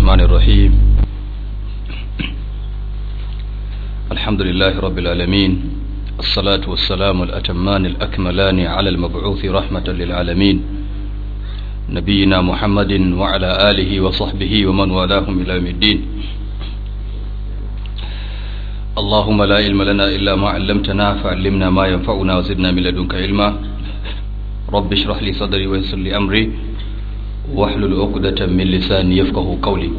الرحمن الرحيم الحمد لله رب العالمين الصلاة والسلام الأتمان الأكملان على المبعوث رحمة للعالمين نبينا محمد وعلى آله وصحبه ومن والاهم إلى يوم الدين اللهم لا علم لنا إلا ما علمتنا فعلمنا ما ينفعنا وزدنا من لدنك علما رب اشرح لي صدري ويسر لي أمري واحلل عقدة من لساني يفقه قولي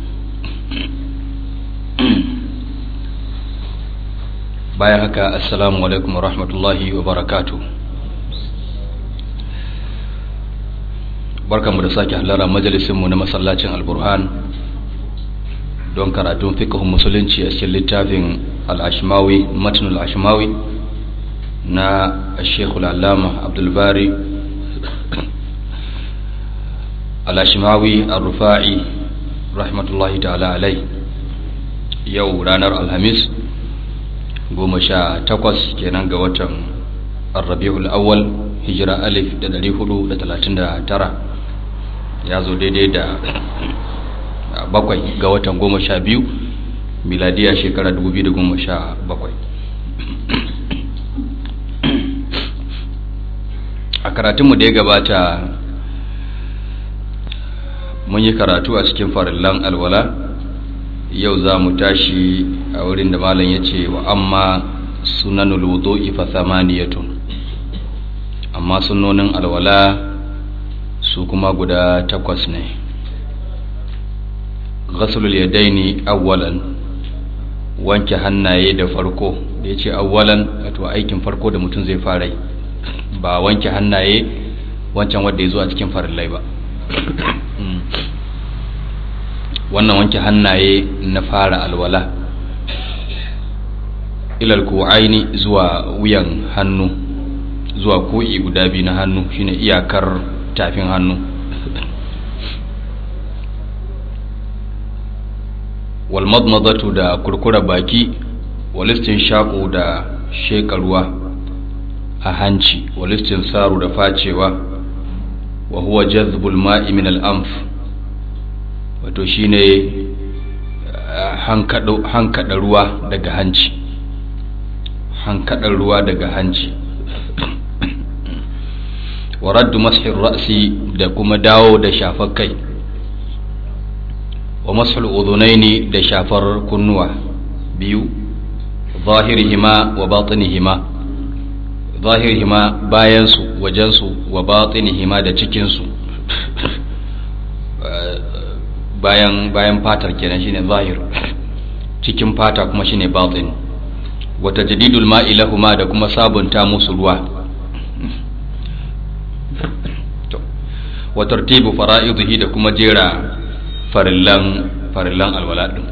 bayan haka assalamu alaikum wa rahmatullahi wa barakatu barkanmu da sake halara majalisinmu na masallacin alburhan don karatun fiqhun musulunci a cikin littafin al-ashmawi matnul ashmawi na shekul allama abdulbari al-ashmawi al-rufa'i rahmatullahi ta'ala alai yau ranar alhamis goma sha takwas kenan ga watan arrabi'ul awwal hijira alif da dari hudu da talatin da tara ya zo daidai da bakwai ga watan goma sha biyu miladiya shekara dubu biyu da goma sha bakwai a karatunmu da ya gabata mun yi karatu a cikin farillan alwala yau za mu tashi a wurin da malam ya ce wa amma sunanul wudu'i fa thamaniyatun amma sunonin alwala su kuma guda takwas ne ghaslul yadaini awwalan wanke hannaye da farko da yace awwalan wato aikin farko da mutum zai fara yi ba wanke hannaye wancan wanda ya zo a cikin farillai ba wannan wanke hannaye na fara alwala ilal ku'aini zuwa wuyan hannu zuwa ko'i guda biyu na hannu shine iyakar tafin hannu wal madmadatu da kurkura baki walistin shaƙo da sheƙarwa a hanci walistin saru da facewa wa huwa jazbul ma'i min al-anf wato shine hankada ruwa daga hanci hankada ruwa daga hanci wa raddu mashir ra'si da kuma dawo da shafar kai wa mashul udunaini da shafar kunnuwa biyu zahirihima wa batinihima zahirihima bayansu wajensu wa batinihima da cikinsu bayan bayan fatar kenan shine zahir cikin fata kuma shine batin wa tajdidul ma'i lahuma da kuma sabunta musu ruwa wa tartibu fara'idihi da kuma jera farillan farillan alwala din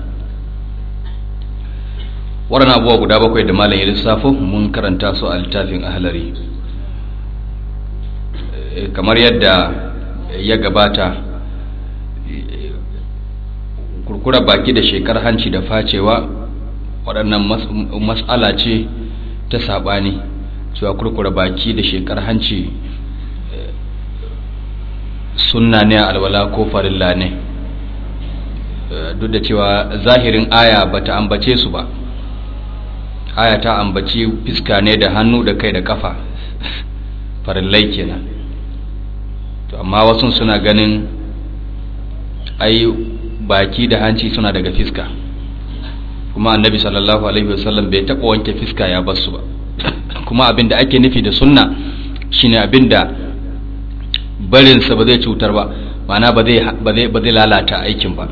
waɗannan abubuwa guda bakwai da malam ya lissafo mun karanta su a littafin ahlari kamar yadda ya gabata kurkura baki da shekar hanci da facewa waɗannan matsala ce ta saɓani cewa kurkura baki da shekar hanci sunna ne alwala ko farilla ne duk da cewa zahirin aya bata ambace su ba aya ta ambaci fiska ne da hannu da kai da kafa farillai kenan to amma wasu suna ganin ai baki da hanci suna daga fiska kuma annabi sallallahu alaihi wasallam bai taɓa wanke fiska ya basu ba kuma abin da ake nufi da sunna shine abin da barinsa ba zai cutar ba ma'ana ba zai lalata aikin ba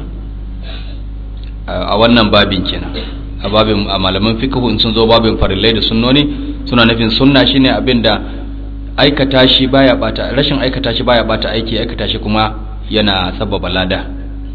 a wannan babin kenan a babin a malaman fiqhu in sun zo babin farillai da sunnoni suna nufin sunna shine abin da aikata shi baya bata rashin aikata shi baya bata aiki aikata shi kuma yana sababa lada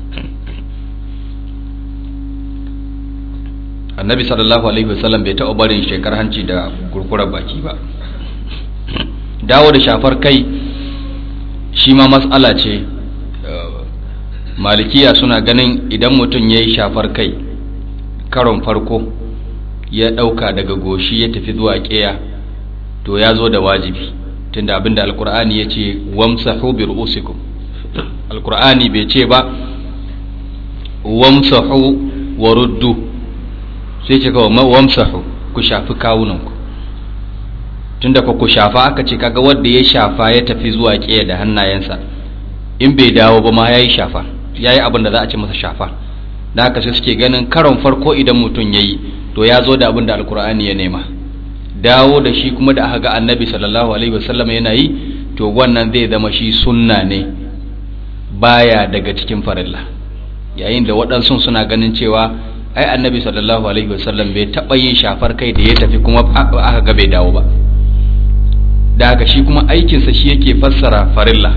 annabi sallallahu alaihi wasallam bai taɓa barin shekar hanci da kurkurar baki ba dawo da shafar kai shi ma matsala ce malikiya suna ganin idan mutum ya yi shafar kai karon farko ya ɗauka daga goshi ya tafi zuwa ƙeya to ya zo da wajibi tunda abinda alkur'ani ya ce wamsahu bi ru'usikum alkur'ani bai ce ba wamsahu wa ruddu sai ce kawai wamsahu ku shafi kawunanku tunda ku shafa aka ce kaga wanda ya shafa ya tafi zuwa ƙiya da hannayensa in bai dawo ba ma yayi shafa yayi abin da za a ce masa shafa da haka sai suke ganin karon farko idan mutum yayi to ya zo da abin da alkur'ani ya nema dawo da shi kuma da aka ga annabi sallallahu alaihi wasallam yana yi to wannan zai zama shi sunna ne baya daga cikin farilla yayin da waɗansu suna ganin cewa ai annabi sallallahu alaihi wasallam bai taɓa yin shafar kai da ya tafi kuma aka ga bai dawo ba da haka shi kuma aikinsa shi yake fassara farilla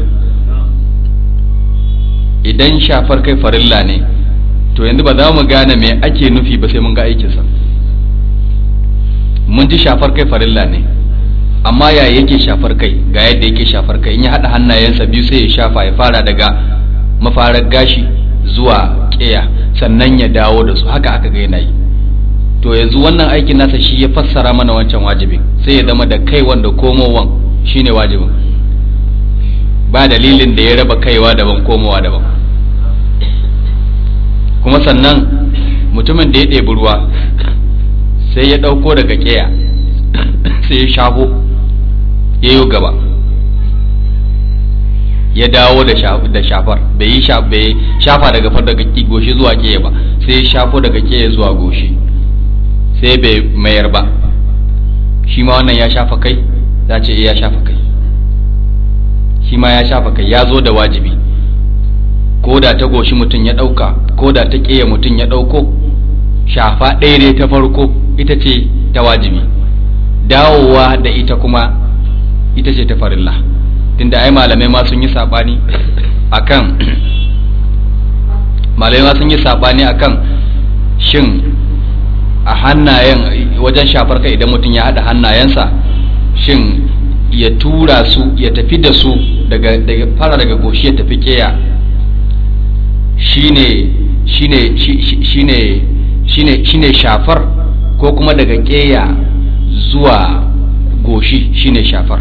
idan shafar kai farilla ne to yanzu ba za mu gane me ake nufi ba sai mun ga aikinsa mun ji shafar kai farilla ne amma ya yake shafar kai ga yadda yake shafar kai in ya haɗa hannayensa biyu sai ya shafa ya fara daga mafarar gashi zuwa ƙeya sannan ya dawo da su haka aka ga yana yi to yanzu wannan aikin nasa shi ya fassara mana wancan wajibin sai ya zama da kai wanda komowan shine wajibin ba dalilin da ya raba kaiwa daban komowa daban kuma sannan mutumin da ya ɗebi ruwa sai ya ɗauko daga ƙeya sai ya shafo ya yi gaba ya dawo da shafar bai yi shafa daga far daga goshi zuwa ƙeya ba sai ya shafo daga ƙeya zuwa goshi sai bai mayar ba shi ma wannan ya shafa kai za ce ya shafa kai shi ma ya shafa kai ya zo da wajibi ko da ta goshi mutum ya ɗauka ko da ta ƙeya mutum ya ɗauko shafa ɗaya ne ta farko ita ce ta wajibi dawowa da ita kuma ita ce ta farilla tunda ai malamai ma sun yi saɓani akan malamai ma sun yi saɓani akan shin a hannayen wajen shafar kai idan mutum ya haɗa hannayensa shin ya tura su ya tafi da su daga fara daga goshi ya tafi keya shine shine shine shine shine shafar ko kuma daga keya zuwa goshi shine shafar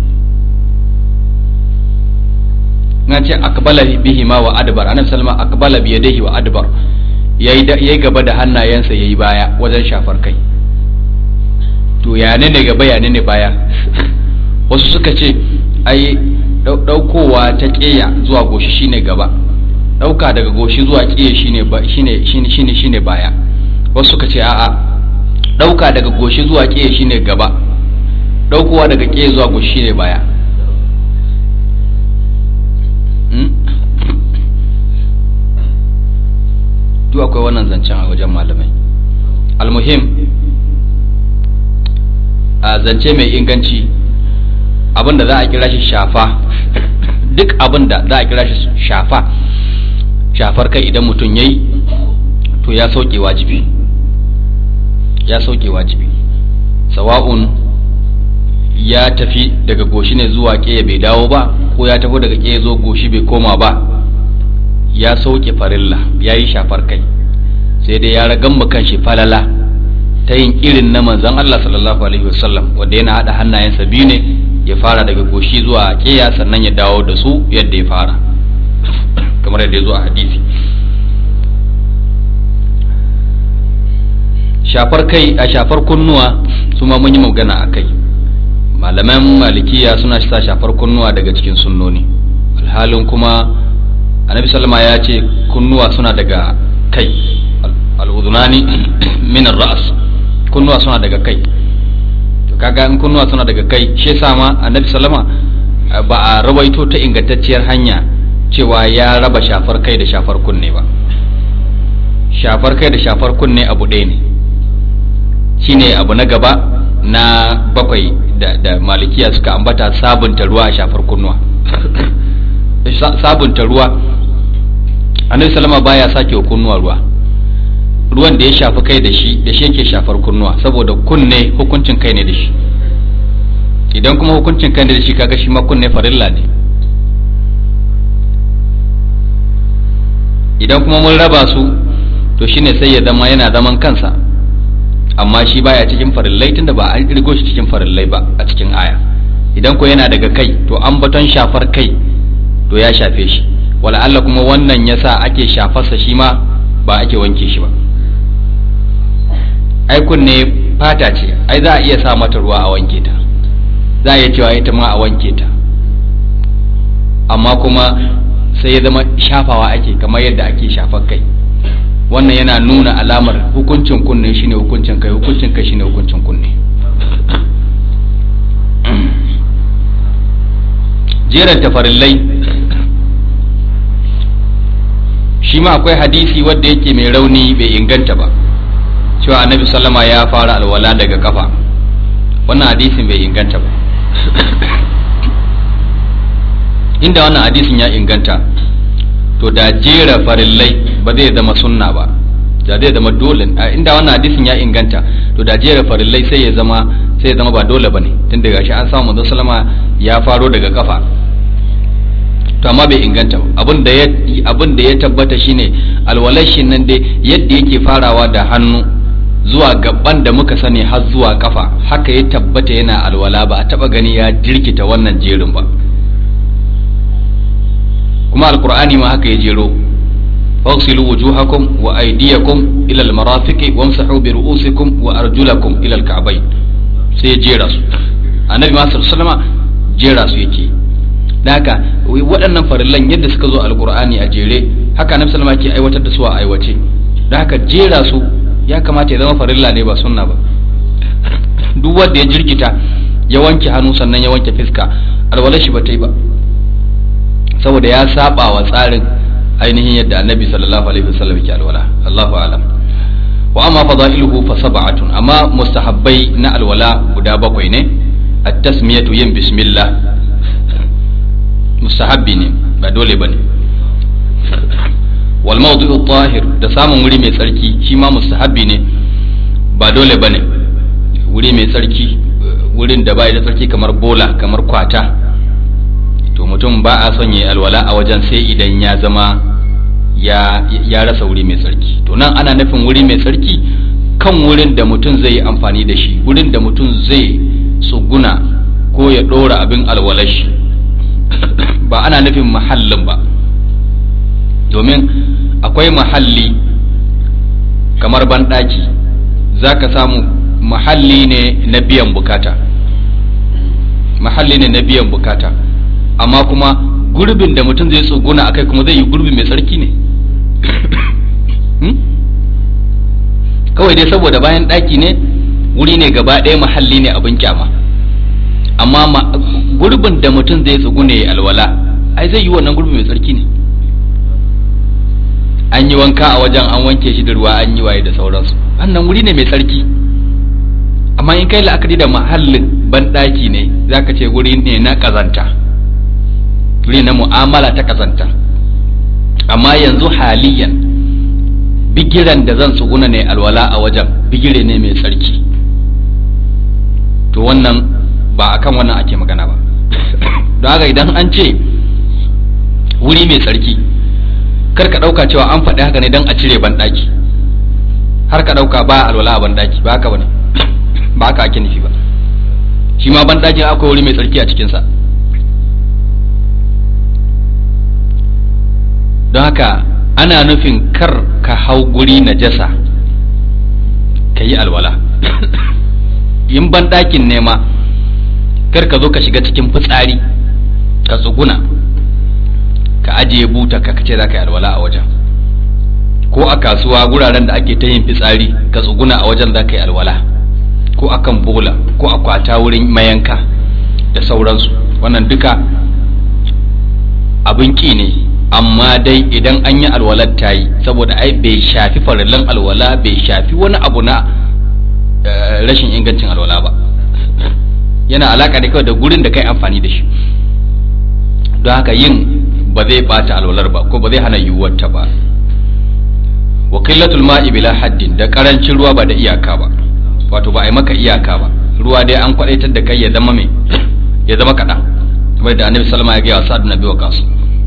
na ce akbala bihi ma wa adbar annabi sallama akbala bi yadihi wa adbar yayi yayi gaba da hannayensa yayi baya wajen shafar kai to ya ne ne gaba ya ne ne baya wasu suka ce ai daukowa ta keya zuwa goshi shine gaba dauka daga goshi zuwa keya shine shine shine shine shine baya wasu suka ce a'a dauka daga goshi zuwa keya shine gaba daukowa daga keya zuwa goshi shine baya duk akwai wannan zancen a wajen malamai almuhim a zance mai inganci abinda za a kira shi shafa duk abinda za a kira shi shafa shafar kai idan mutum yayi to ya sauke wajibi ya sauke wajibi sawa'un ya tafi daga goshi ne zuwa ƙeya bai dawo ba ko ya tafi daga ƙeya zo goshi bai koma ba ya sauke farilla ya yi shafar kai sai dai ya ragan mu kan shi falala ta yin irin na manzon Allah sallallahu alaihi wasallam wanda yana hada hannayensa biyu ne ya fara daga goshi zuwa ƙeya sannan ya dawo da su yadda ya fara kamar yadda ya zo a hadisi shafar kai a shafar kunnuwa su ma mun yi magana a kai malaman malikiya suna sa shafar kunnuwa daga cikin sunnoni alhalin kuma annabi sallama ya ce kunnuwa suna daga kai al'udunani min ra'as kunnuwa suna daga kai to kaga in kunnuwa suna daga kai shi yasa ma annabi sallama ba a rawaito ta ingantacciyar hanya cewa ya raba shafar kai da shafar kunne ba shafar kai da shafar kunne abu ɗaya ne shine abu na gaba na bakwai da, da malikiya suka ambata sabunta ruwa a shafar kunnuwa sabunta ruwa annabi salama baya sake wa kunnuwa ruwa ruwan da ya shafi kai da shi da shi yake shafar kunnuwa saboda kunne hukuncin kai ne da shi idan kuma hukuncin kai ne da shi kaga shi ma kunne farilla ne idan kuma mun raba su to shine sai ya zama yana zaman kansa amma shi baya cikin farillai tunda ba an kirgo shi cikin farillai ba a cikin aya idan ko yana daga kai to an baton shafar kai to ya shafe shi wala Allah kuma wannan yasa ake shafarsa shi ma ba ake wanke shi ba ai kunne fata ce ai za a iya sa mata ruwa a wanke ta za a iya cewa ita ma a wanke ta amma kuma sai ya zama shafawa ake kamar yadda ake shafar kai wannan yana nuna alamar hukuncin kunne shine hukuncin kai hukuncin kai shine hukuncin kunne jeran tafarillai shi ma akwai hadisi wadda yake mai rauni bai inganta ba cewa annabi sallama ya fara alwala daga kafa wannan hadisin bai inganta ba inda wannan hadisin ya inganta to da jera farillai ba zai zama sunna ba da zai zama dole inda wannan hadisin ya inganta to da jera farillai sai ya zama sai ya zama ba dole bane tun daga shi an samu manzo sallama ya faro daga kafa to amma bai inganta ba abin da ya abin da ya tabbata shine alwalashin nan dai yadda yake farawa da hannu zuwa gaban da muka sani har zuwa kafa haka ya tabbata yana alwala ba a taba gani ya jirkita wannan jerin ba kuma alkur'ani ma haka ya jero fawsilu wujuhakum wa aydiyakum ila almarafiqi wamsahu bi ru'usikum wa arjulakum ila alka'bayn sai ya jera su annabi ma sallallahu jera su yake da haka waɗannan farillan yadda suka zo alkur'ani a jere haka annabi sallallahu ke aiwatar da su a aiwace da haka jera su ya kamata ya zama farilla ne ba sunna ba duk wanda ya jirkita ya wanke hannu sannan ya wanke fiska alwalar shi ba ta yi ba saboda ya saba wa tsarin ainihin yadda annabi sallallahu alaihi wasallam yake alwala Allahu a'lam wa amma fadailuhu fa sab'atun amma mustahabbai na alwala guda bakwai ne at-tasmiyatu yin bismillah mustahabbi ne ba dole bane wal mawdu'u tahir da samun wuri mai tsarki shi ma mustahabbi ne ba dole bane wuri mai tsarki wurin da bai da tsarki kamar bola kamar kwata to mutum ba a son yi alwala a wajen sai idan ya zama ya, ya rasa wuri mai tsarki to nan ana nufin wuri mai tsarki kan wurin da mutum zai yi amfani da shi wurin da mutum zai tsuguna ko ya ɗora abin alwalashi ba ana nufin mahallin ba domin akwai mahalli kamar banɗaki za ka samu mahalli ne na biyan bukata mahalli ne na biyan bukata amma kuma gurbin da mutum zai tsuguna akai kuma zai yi gurbi mai tsarki ne kawai dai saboda bayan ɗaki ne wuri ne gaba ɗaya mahalli ne abin kyama amma gurbin da mutum zai tsugune ya alwala ai zai yi wannan gurbi mai tsarki ne an yi wanka a wajen an wanke shi da ruwa an yi waye da sauransu wannan wuri ne mai tsarki amma in kai la'akari da mahallin banɗaki ne zaka ce wuri ne na ƙazanta wuri na mu'amala ta ƙazanta amma yanzu haliyan bigiran da zan tsuguna ne alwala a wajen bigire ne mai tsarki to wannan ba akan wannan ake magana ba don haka idan an ce wuri mai tsarki kar ka ɗauka cewa an faɗi haka ne don a cire banɗaki har ka ɗauka ba alwala a banɗaki ba haka ba ne ba haka ake nufi ba shi ma banɗakin akwai wuri mai tsarki a cikinsa don haka ana nufin kar ka hau guri na jasa ka yi alwala in banɗakin nema kar ka zo ka shiga cikin fitsari ka tsuguna ka ajiye buta ka kace za ka yi alwala a wajen ko a kasuwa guraren da ake ta yin fitsari ka tsuguna a wajen za ka yi alwala ko akan bola ko a kwata wurin mayanka da sauransu wannan duka abin ki ne amma dai idan an yi alwalar ta yi saboda ai bai shafi farillan alwala bai shafi wani abu na rashin ingancin alwala ba yana alaka da kawai da gurin da kai amfani da shi don haka yin ba zai bata alwalar ba ko ba zai hana yiwuwar ta ba wa qillatul ma'i bila haddin da karancin ruwa ba da iyaka ba wato ba a yi maka iyaka ba ruwa dai an kwadaitar da kai ya zama me ya zama kaɗan kamar da annabi sallama ya gaya wa sa'ad nabi wa kasu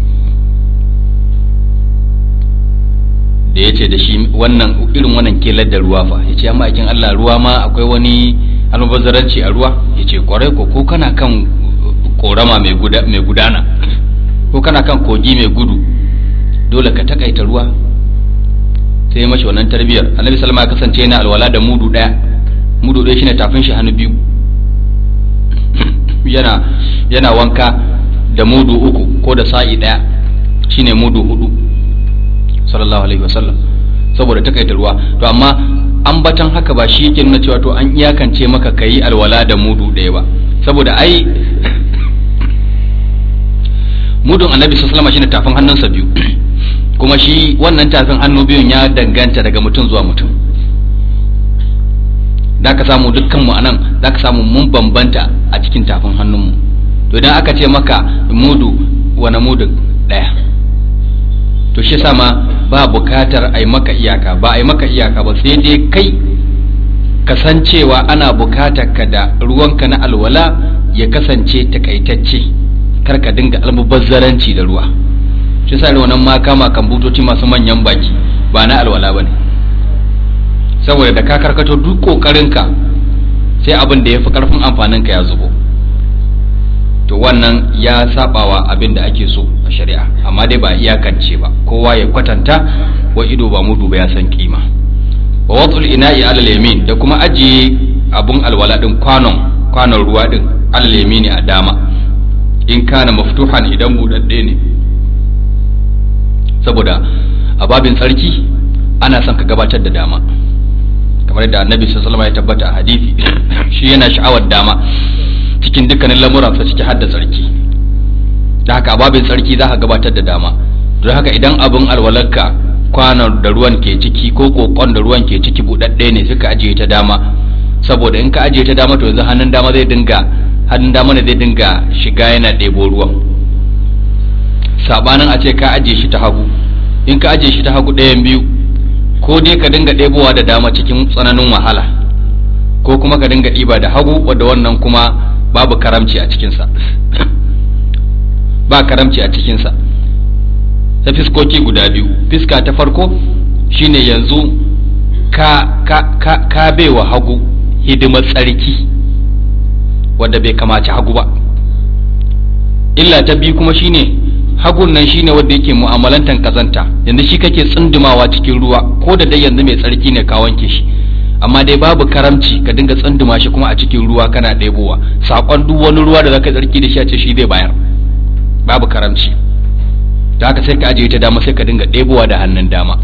da ya ce da shi wannan irin wannan kelar da ruwa fa ya ce amma aikin Allah ruwa ma akwai wani almubazzaranci a ruwa ya ce kwarai ko ko kana kan korama mai gudana ko kana kan kogi mai gudu dole ka takaita ruwa sai ya mashi wannan tarbiyar annabi sallama ya kasance yana alwala da mudu daya mudu daya shine tafin shi hannu biyu yana yana wanka da mudu uku ko da sa'i daya shine mudu hudu sallallahu alaihi wasallam saboda takaita ruwa to amma ambatan haka ba shi yake nuna cewa to an iyakance maka kayi alwala da mudu daya ba saboda ai mudun annabi sallallahu alaihi shine tafin hannunsa biyu kuma shi wannan tafin hannu biyun ya danganta daga mutum zuwa mutum da ka samu dukkanmu anan za ka samu mun bambanta a cikin tafin hannunmu to idan aka ce maka mudu wani mudu ɗaya to shi sama ba bukatar a yi maka iyaka ba a yi maka iyaka ba sai dai kai kasancewa ana bukatar ka da ruwanka na alwala ya kasance takaitacce kar ka dinga almubazzaranci da ruwa shi sa wannan ma kama kan butoci masu manyan baki ba na alwala ba ne saboda da ka karkato duk kokarinka sai abin da ya fi karfin amfaninka ya zubo to wannan ya sabawa abin da ake so a shari'a amma dai ba iyakance ba kowa ya kwatanta wa ido ba mudu ba ya san kima wa watul ina'i alal yamin da kuma ajiye abun alwala din kwanon kwanon ruwa din alal yamini a dama in kana maftuhan idan budadde ne saboda a babin tsarki ana son ka gabatar da dama kamar da annabi sallallahu alaihi ya tabbata a hadisi shi yana sha'awar dama cikin dukkanin lamuransa ciki har da tsarki da haka a babin tsarki za ka gabatar da dama don haka idan abin alwalarka kwanon da ruwan ke ciki ko kokon da ruwan ke ciki buɗaɗɗe ne suka ajiye ta dama saboda in ka ajiye ta dama to yanzu hannun dama zai dinga hannun dama ne zai dinga shiga yana ɗebo ruwan sabanin a ce ka ajiye shi ta hagu in ka ajiye shi ta hagu ɗayan biyu ko dai ka dinga ɗebowa da dama cikin tsananin wahala ko kuma ka dinga ɗiba da hagu wadda wannan kuma babu karamci a cikinsa ba karamci a cikinsa ta fiskoki guda biyu fiska ta farko shine yanzu ka ka ka ka baiwa hagu hidimar tsarki wadda bai kamaci hagu ba illa ta biyu kuma shine hagun nan shine wanda yake mu'amalantan kazanta yanzu shi kake tsundumawa cikin ruwa ko da dai yanzu mai tsarki ne ka wanke shi amma dai babu karamci ka dinga tsunduma shi kuma a cikin ruwa kana ɗebowa sakon duk wani ruwa da zaka tsarki da shi a ce shi zai bayar babu karamci da haka sai ka ajiye ta dama sai ka dinga ɗebowa da hannun dama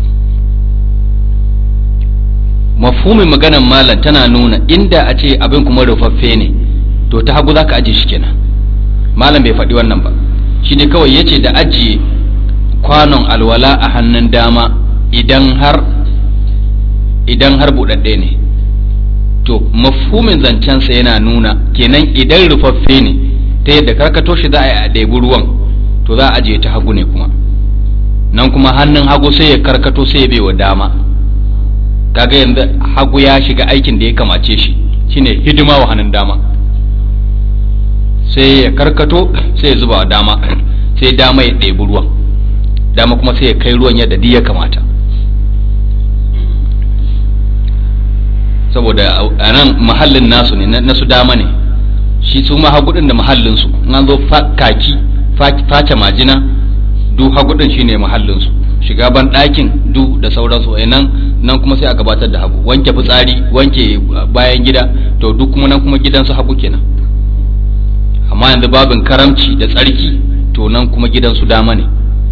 mafhumin maganan malam tana nuna inda a ce abin kuma rufaffe ne to ta hagu zaka ajiye shi kenan malam bai faɗi wannan ba shi ne kawai ya ce da ajiye kwanon alwala a hannun dama idan har idan har buɗaɗɗe ne to mafhumin zancensa yana nuna kenan idan rufaffe ne ta yadda karkato shi za a yi a ɗebi ruwan to za a ajiye ta hagu ne kuma nan kuma hannun hagu sai ya karkato sai ya baiwa dama kaga yanzu hagu ya shiga aikin da ya kamace shi shine hidima wa hannun dama sai ya karkato sai ya zuba dama sai dama ya ɗebi ruwan dama kuma sai ya kai ruwan yadda duk ya kamata saboda a nan mahallin nasu ne na su dama ne shi su ma hagudin da mahallinsu an zo kaki face majina du hagudin shine mahallinsu shiga ban ɗakin du da sauransu nan nan kuma sai a gabatar da hagu wanke fitsari wanke bayan gida to duk kuma nan kuma gidansu hagu kenan amma yanzu babin karamci da tsarki to nan kuma gidansu dama ne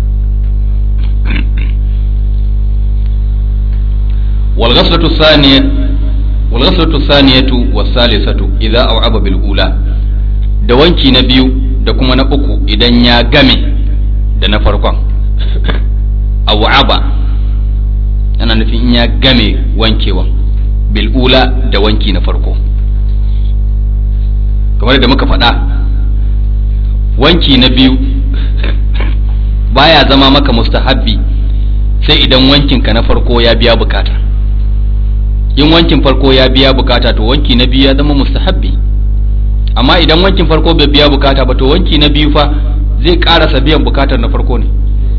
والغسلة الثانية والغسلة الثانية والثالثة إذا أوعب بالأولى da wanki na biyu da kuma na uku idan ya game da na farkon aw'aba yana nufin in ya game wankewan bil'ula da wanki na farko kamar da muka faɗa wanki na biyu baya zama maka mustahabbi sai idan wankinka na farko ya biya bukata in wankin farko ya biya bukata to wanki na biyu ya zama mustahabbi amma idan wankin farko bai biya bukata ba to wanki na biyu fa zai karasa biyan bukatar na farko ne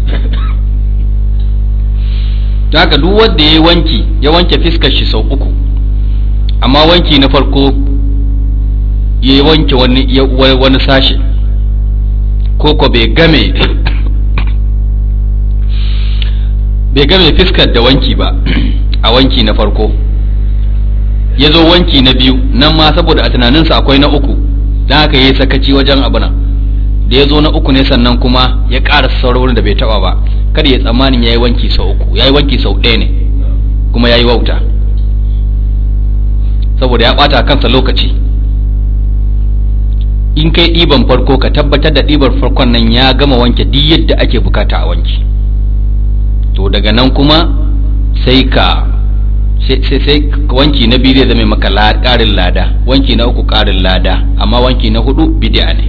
ta haka duk wanda ya wanki ya wanke fiskar shi sau uku amma wanki na farko ya wanke wani wani sashe ko ko bai game bai ga mai fiskar da wanki ba a wanki na farko ya zo wanki na biyu nan ma saboda a tunaninsa akwai na uku don haka ya yi sakaci wajen abu nan da ya zo na uku ne sannan kuma ya ƙara sauran da bai taɓa ba kada ya tsammanin ya yi wanki sau uku ya yi wanki sau ɗaya ne kuma ya yi wauta saboda ya ɓata kansa lokaci in kai ɗiban farko ka tabbatar da ɗibar farkon nan ya gama wanke duk yadda ake bukata a wanki to daga nan kuma sai ka sai wanki na biyu zai zama maka ƙarin lada wanki na uku ƙarin lada amma wanki na hudu bid'a ne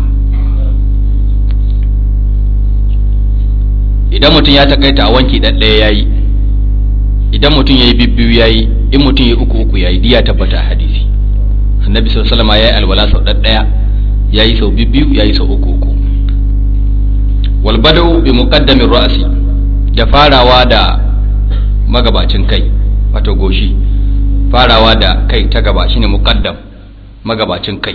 idan mutum ya takaita a wanki ɗaɗɗaya ya yi idan mutum ya yi bibbiyu ya yi in mutum ya yi uku uku ya yi diya tabbata a hadisi annabi sallallahu alaihi wasallam ya yi alwala sau ɗaɗɗaya ya yi sau bibbiyu ya yi sau uku uku wal bada'u bi muqaddamin ra'si da farawa da magabacin kai wato goshi farawa da kai ta gaba shine muqaddam magabacin kai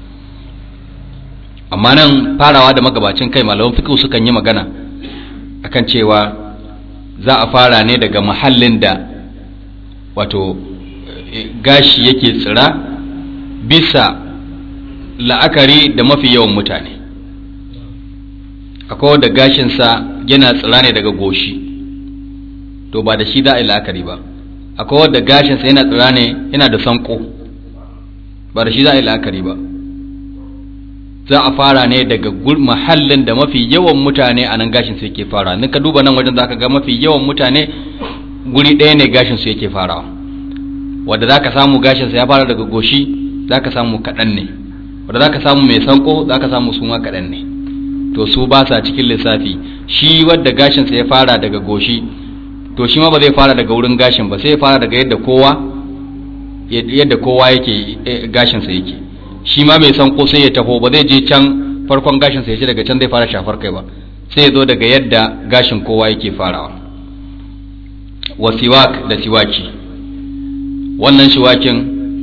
amma nan farawa da magabacin kai malaman fiqh sukan yi magana akan cewa za a fara ne daga mahallin da wato gashi yake tsira bisa la'akari da mafi yawan mutane akwai da gashinsa yana tsira ne daga goshi to ba da shi za a yi la'akari ba akwai wadda gashinsa yana tsira ne yana da sanko ba da shi za a yi la'akari ba za a fara ne daga mahallin da mafi yawan mutane a nan gashinsu yake fara ka duba nan wajen za ka ga mafi yawan mutane guri ɗaya ne gashinsu yake farawa wadda za ka samu gashinsa ya fara daga goshi za ka samu kaɗan ne wadda za ka samu mai sanko za ka samu suma kaɗan ne to su ba sa cikin lissafi shi wadda gashinsa ya fara daga goshi to shi ma ba zai fara daga wurin gashin ba sai ya fara daga yadda kowa yadda kowa yake gashinsa yake shi ma mai sanko sai ya taho ba zai je can farkon gashinsa ya ce daga can zai fara shafar kai ba sai ya zo daga yadda gashin kowa yake farawa wa siwak da siwaki wannan shiwakin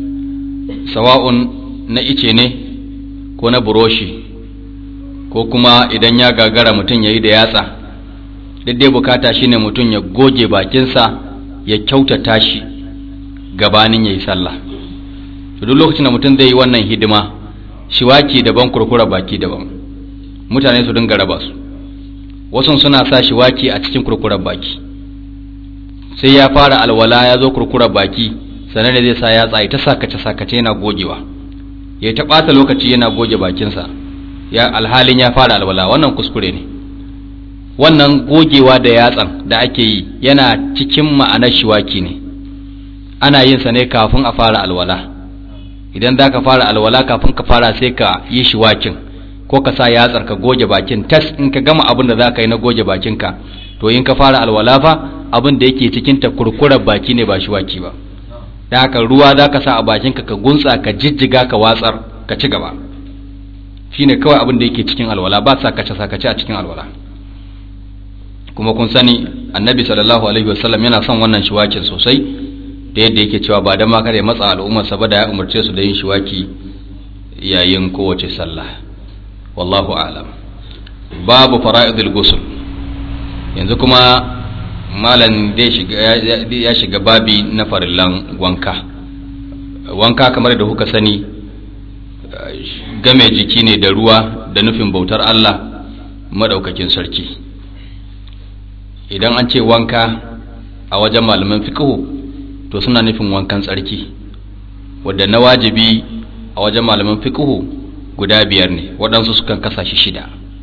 sawa'un na ice ne ko na buroshi ko kuma idan ya gagara mutum ya yi da yatsa daidai bukata shine mutum ya goge bakinsa ya kyautata shi gabanin ya yi sallah duk lokacin da mutum zai yi wannan hidima shiwaki daban kurkura baki daban mutane su dinga raba su wasu suna sa shiwaki a cikin kurkurar baki sai ya fara alwala ya zo kurkurar baki sannan da zai sa ya tsaye ta sakace sakace yana gogewa ya ta ɓata lokaci yana goge bakinsa ya alhalin ya fara alwala wannan kuskure ne wannan gogewa da yatsan da ake yi yana cikin ma'anar shiwaki ne ana yin sa ne kafin a fara alwala idan za ka fara alwala kafin ka fara sai ka yi shiwakin ko ka sa yatsar ka goge bakin tas in ka gama abin da za ka yi na goge bakinka to in ka fara alwala fa abin da yake cikin ta kurkurar baki ne ba shiwaki ba da haka ruwa za ka sa a bakinka ka gunsa ka jijjiga ka watsar ka ci gaba shine kawai abin da yake cikin alwala ba sakace sakace a cikin alwala kuma kun sani annabi sallallahu alaihi wasallam yana son wannan shiwakin sosai da yadda yake cewa ba dan ma kare matsa al'ummar sa ba da ya umarce su da yin shiwaki yayin kowace sallah wallahu a'lam babu fara'idul ghusl yanzu kuma malam ya shiga babi na farillan wanka wanka kamar da kuka sani game jiki ne da ruwa da nufin bautar Allah madaukakin sarki idan an ce wanka a wajen malaman fiqhu to suna nufin wankan tsarki wadda na wajibi a wajen malaman fiqhu guda biyar ne waɗansu sukan kasa shi shida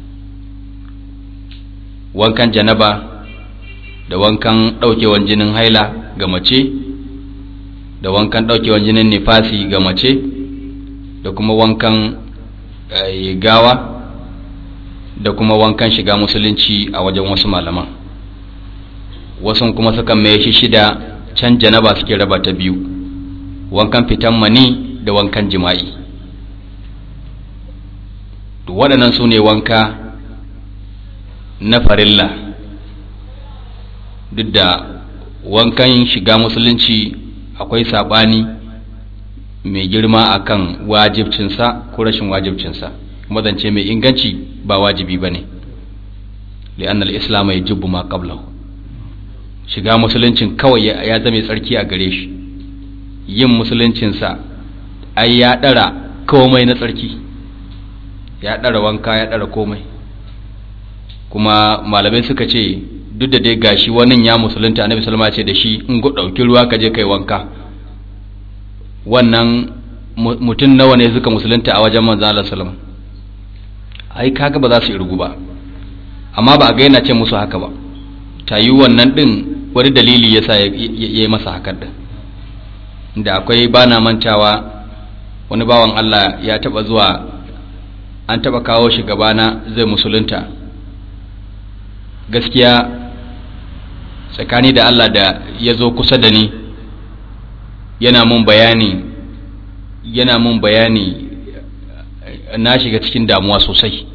wankan janaba da wankan ɗaukewan jinin haila ga mace da wankan ɗaukewan jinin nifasi ga mace da kuma wankan gawa da kuma wankan shiga musulunci a wajen wasu malaman wasu kuma sukan mai shi shida can janaba suke raba ta biyu wankan fitan mani da wankan jima'i waɗannan su ne wanka na farilla duk da wankan shiga musulunci akwai saɓani mai girma akan wajibcinsa ko rashin wajibcinsa kuma zance mai inganci ba wajibi ba ne li'annal islam ya jubbu ma qablahu shiga musuluncin kawai ya zame tsarki a gare shi yin musuluncinsa ai ya ɗara komai na tsarki ya ɗara wanka ya ɗara komai kuma malamai suka ce duk da dai gashi wannan ya musulunta annabi sallama ce da shi in go ɗauki ruwa ka je kai wanka wannan mutum nawa ne suka musulunta a wajen manzo Allah sallama ai kaga ba za su irgu ba amma ba a ga yana ce musu haka ba ta yi wannan din wani dalili yasa ya yi masa hakan din da akwai bana mantawa wani bawan Allah ya taba zuwa an taba kawo shi gabana zai musulunta gaskiya tsakani da Allah da ya zo kusa da ni yana mun bayani yana mun bayani na shiga cikin damuwa sosai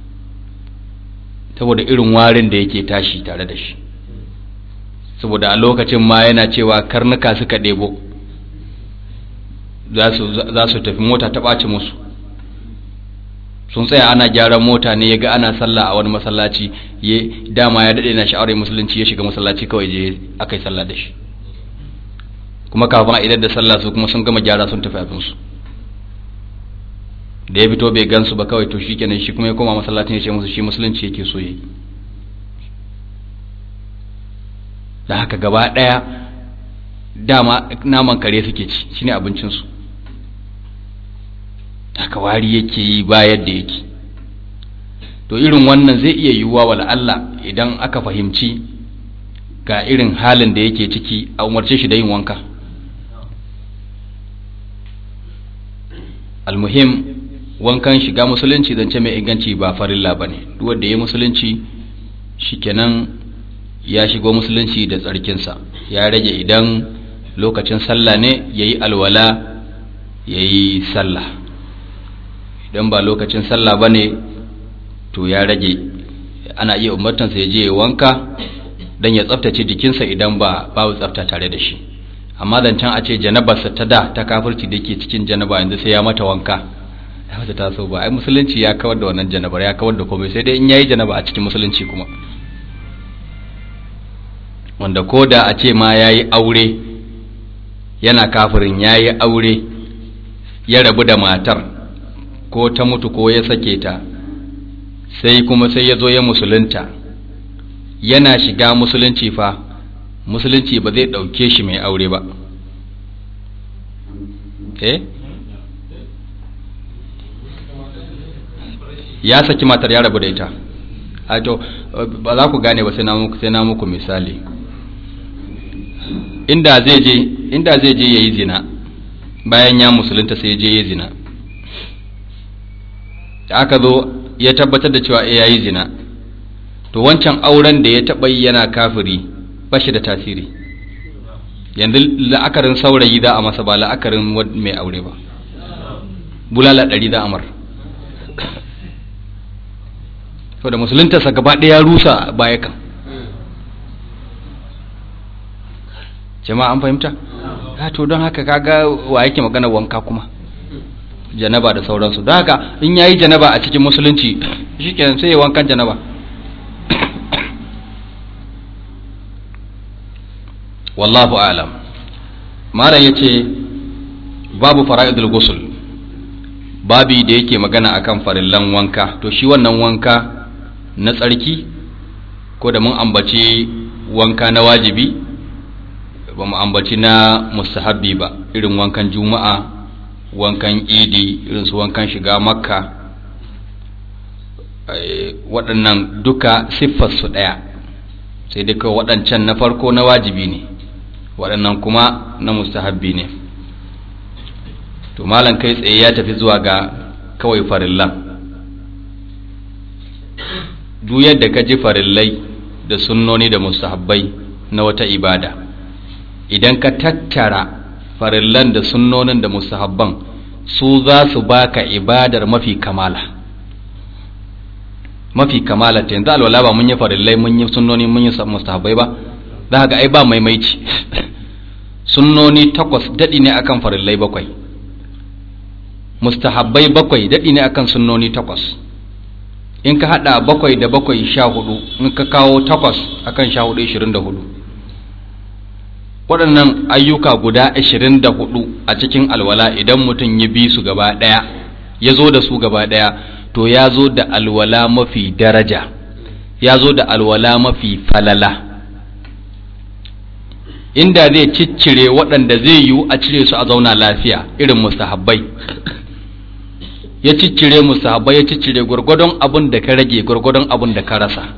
saboda irin warin da yake tashi tare da shi saboda a lokacin ma yana cewa karnuka suka ɗebo za su tafi mota ta ɓaci musu sun tsaya ana gyaran mota ne ya ga ana sallah a wani masallaci ya dama ya daɗe na sha'awar musulunci ya shiga masallaci kawai je aka yi sallah da shi kuma kafin a idar da sallah su kuma sun gama gyara sun tafi abinsu da ya fito bai gansu ba kawai to shikenan shi kuma ya koma masallacin ya ce musu shi musulunci yake so yi da haka gaba ɗaya dama naman kare suke ci shine abincinsu haka wari yake yi ba yadda yake to irin wannan zai iya yiwuwa wala Allah idan aka fahimci ga irin halin da yake ciki a umarce shi da yin wanka almuhim wankan shiga musulunci zance mai inganci ba farilla ba ne wanda ya musulunci shikenan ya shigo musulunci da tsarkinsa ya rage idan lokacin sallah ne ya yi alwala ya yi sallah idan ba lokacin sallah ba ne to ya rage ana iya umartansa ya je ya wanka don ya tsaftace jikinsa idan ba babu tsafta tare da shi amma zancen a ce janabarsa ta da ta kafirci da ke cikin janaba yanzu sai ya mata wanka ya mata taso ba ai musulunci ya kawar da wannan janabar ya kawar da komai sai dai in yayi janaba a cikin musulunci kuma wanda ko da a ce ma yayi aure yana kafirin yayi aure ya rabu da matar ko ta mutu ko ya sake ta sai kuma sai ya zo ya musulunta yana shiga musulunci fa musulunci ba zai ɗauke shi mai aure ba eh ya saki matar ya rabu da ita a to ba za ku gane ba sai na muku sai na muku misali inda zai je inda zai je yayi zina bayan ya musulunta sai ya je yayi zina da aka zo ya tabbatar da cewa ya yi zina to wancan auren da ya taɓa yi yana kafiri ba shi da tasiri yanzu la'akarin saurayi za a masa ba la'akarin mai aure ba bulala ɗari za a mar to da musuluntarsa gaba ɗaya rusa baya kan jama'a an fahimta to don haka kaga wa yake magana wanka kuma janaba da sauransu don haka in yayi janaba a cikin musulunci shikenan sai ya wankan janaba wallahu alam malam yace babu fara'idul ghusl babi da yake magana akan farillan wanka to shi wannan wanka na tsarki ko da mun ambaci wanka na wajibi ba mu ambaci na mustahabbi ba irin wankan juma'a wankan idi irin su wankan shiga makka waɗannan duka siffarsu ɗaya sai dai kawai waɗancan na farko na wajibi ne waɗannan kuma na mustahabbi ne to malam kai tsaye ya tafi zuwa ga kawai farillan duk yadda ka ji farillai da sunnoni da mustahabbai na wata ibada idan ka tattara farillan da sunnonin da mustahabban su za su baka ibadar mafi kamala mafi kamala ta yanzu alwala ba mun yi farillai mun yi sunnoni mun yi mustahabbai ba za ga ai ba maimaici sunnoni takwas daɗi ne akan farillai bakwai mustahabbai bakwai daɗi ne akan sunnoni takwas in ka haɗa bakwai da bakwai sha hudu in ka kawo takwas akan sha hudu ishirin da hudu waɗannan ayyuka guda 24 a cikin alwala idan mutum ya bi su gaba ɗaya ya zo da su gaba ɗaya to ya zo da alwala mafi daraja ya zo da alwala mafi falala inda zai ciccire waɗanda zai yiwu a cire su a zauna lafiya irin mustahabbai ya ciccire mustahabbai ya ciccire gwargwadon abin da ka rage gwargwadon abin da ka rasa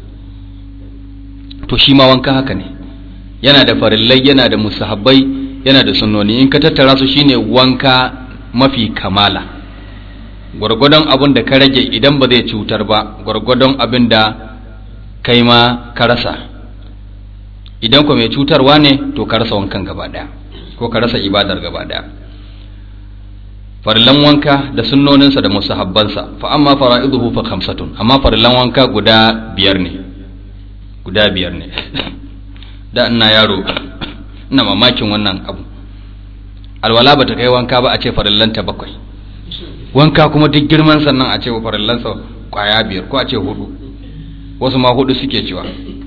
to shi ma wanka haka ne yana da farillai yana da musahabbai yana da sunnoni in ka tattara su shine wanka mafi kamala gwargwadon abin da ka rage idan ba zai cutar ba gwargwadon abin da kai ma ka rasa idan ku mai cutarwa ne to ka rasa wankan gaba daya ko ka rasa ibadar gaba daya farillan wanka da sunnoninsa da musahabbansa fa amma fara'iduhu fa khamsatun amma farillan wanka guda biyar ne guda biyar ne da ina yaro ina mamakin wannan abu alwala bata kai wanka ba a ce farillanta bakwai wanka kuma duk girman sannan a ce farillansa kwaya biyar ko a ce hudu wasu ma hudu suke cewa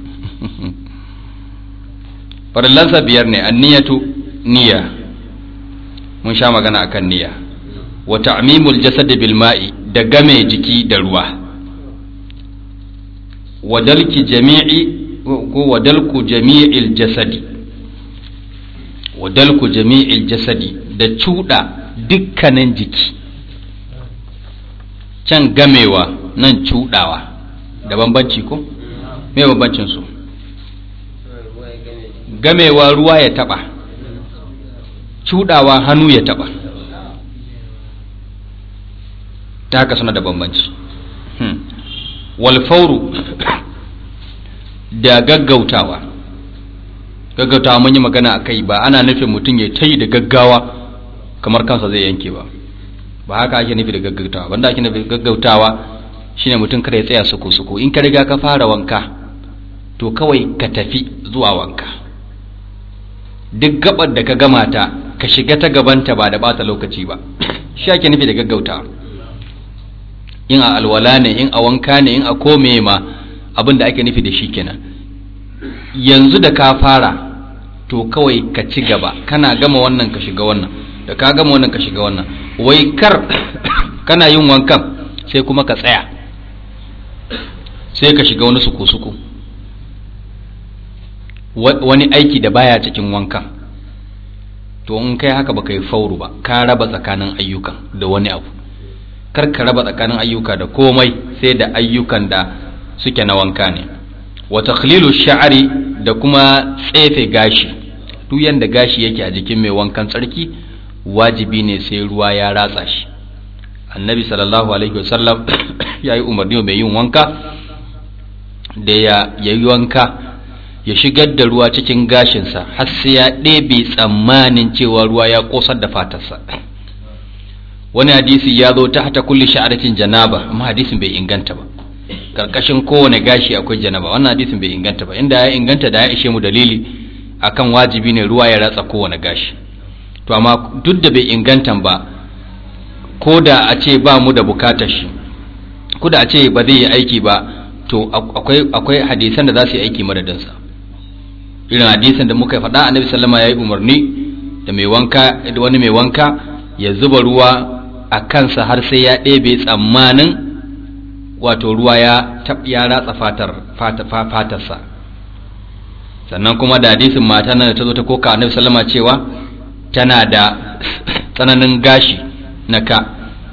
farillansa biyar ne anniyatu niyya mun sha magana akan niyya wa ta'mimul jasad bil ma'i da game jiki da ruwa wa dalki jami'i ko wadalku jami'il jasadi wadalku jami'il jasadi da cuɗa dukkanin jiki can gamewa nan cuɗawa da bambanci ko me bambancin su gamewa ruwa ya taɓa cuɗawa hannu ya taɓa ta haka suna da bambanci walfauru da gaggautawa gaggautawa mun yi magana a kai ba ana nufin mutum ya tayi da gaggawa kamar kansa zai yanke ba ba haka ake nufi da gaggautawa banda ake nufi gaggautawa shine mutum kada ya tsaya suku suku in ka riga ka fara wanka to kawai ka tafi zuwa wanka duk gabar da ka gama ta ka shiga ta gabanta ba da bata lokaci ba shi ake nufi da gaggautawa in a alwala ne in a wanka ne in a kome ma abin da ake nufi da shi kenan yanzu da ka fara to kawai ka ci gaba kana gama wannan ka shiga wannan da ka gama wannan ka shiga wannan wai kar kana yin wankan sai kuma ka tsaya sai ka shiga wani suku-suku wani aiki da baya cikin wankan to in kai haka baka yi fauru ba ka raba tsakanin ayyukan da wani abu kar ka raba tsakanin ayyuka da komai sai da ayyukan da suke na wanka ne wa takhlilu sha'ri da kuma tsefe gashi duk yanda gashi yake a jikin mai wankan tsarki wajibi ne sai ruwa ya ratsa shi annabi sallallahu alaihi wasallam ya yi umarni mai yin wanka da ya yi wanka ya shigar da ruwa cikin gashinsa har sai ya ɗebe tsammanin cewa ruwa ya ƙosar da fatarsa wani hadisi ya zo ta hata kulli sha'aratin janaba amma hadisin bai inganta ba karkashin kowane gashi akwai janaba wannan hadisin bai inganta ba inda ya inganta da ya ishe mu dalili akan wajibi ne ruwa ya ratsa kowane gashi to amma duk da bai inganta ba ko da a ce ba mu da bukatar shi ko da a ce ba zai yi aiki ba to akwai akwai hadisan da za su yi aiki madadinsa irin hadisan da muka faɗa annabi sallama ya yi umarni da mai wanka da wani mai wanka ya zuba ruwa a kansa har sai ya ɗebe tsammanin wato ruwa ya ya ratsa fatar fatarsa sannan kuma da hadisin mata nan da ta zo ta koka annabi sallama cewa tana da tsananin gashi na ka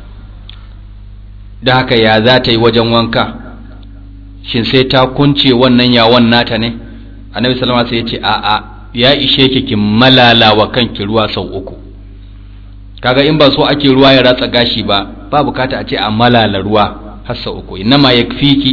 da haka ya za ta yi wajen wanka shin sai ta kunce wannan yawon nata ne annabi sallama sai ya ce a'a ya ishe ki ki malala wa kanki ruwa sau uku kaga in ba so ake ruwa ya ratsa gashi ba ba bukata a ce a malala ruwa har sau uku innama yakfiki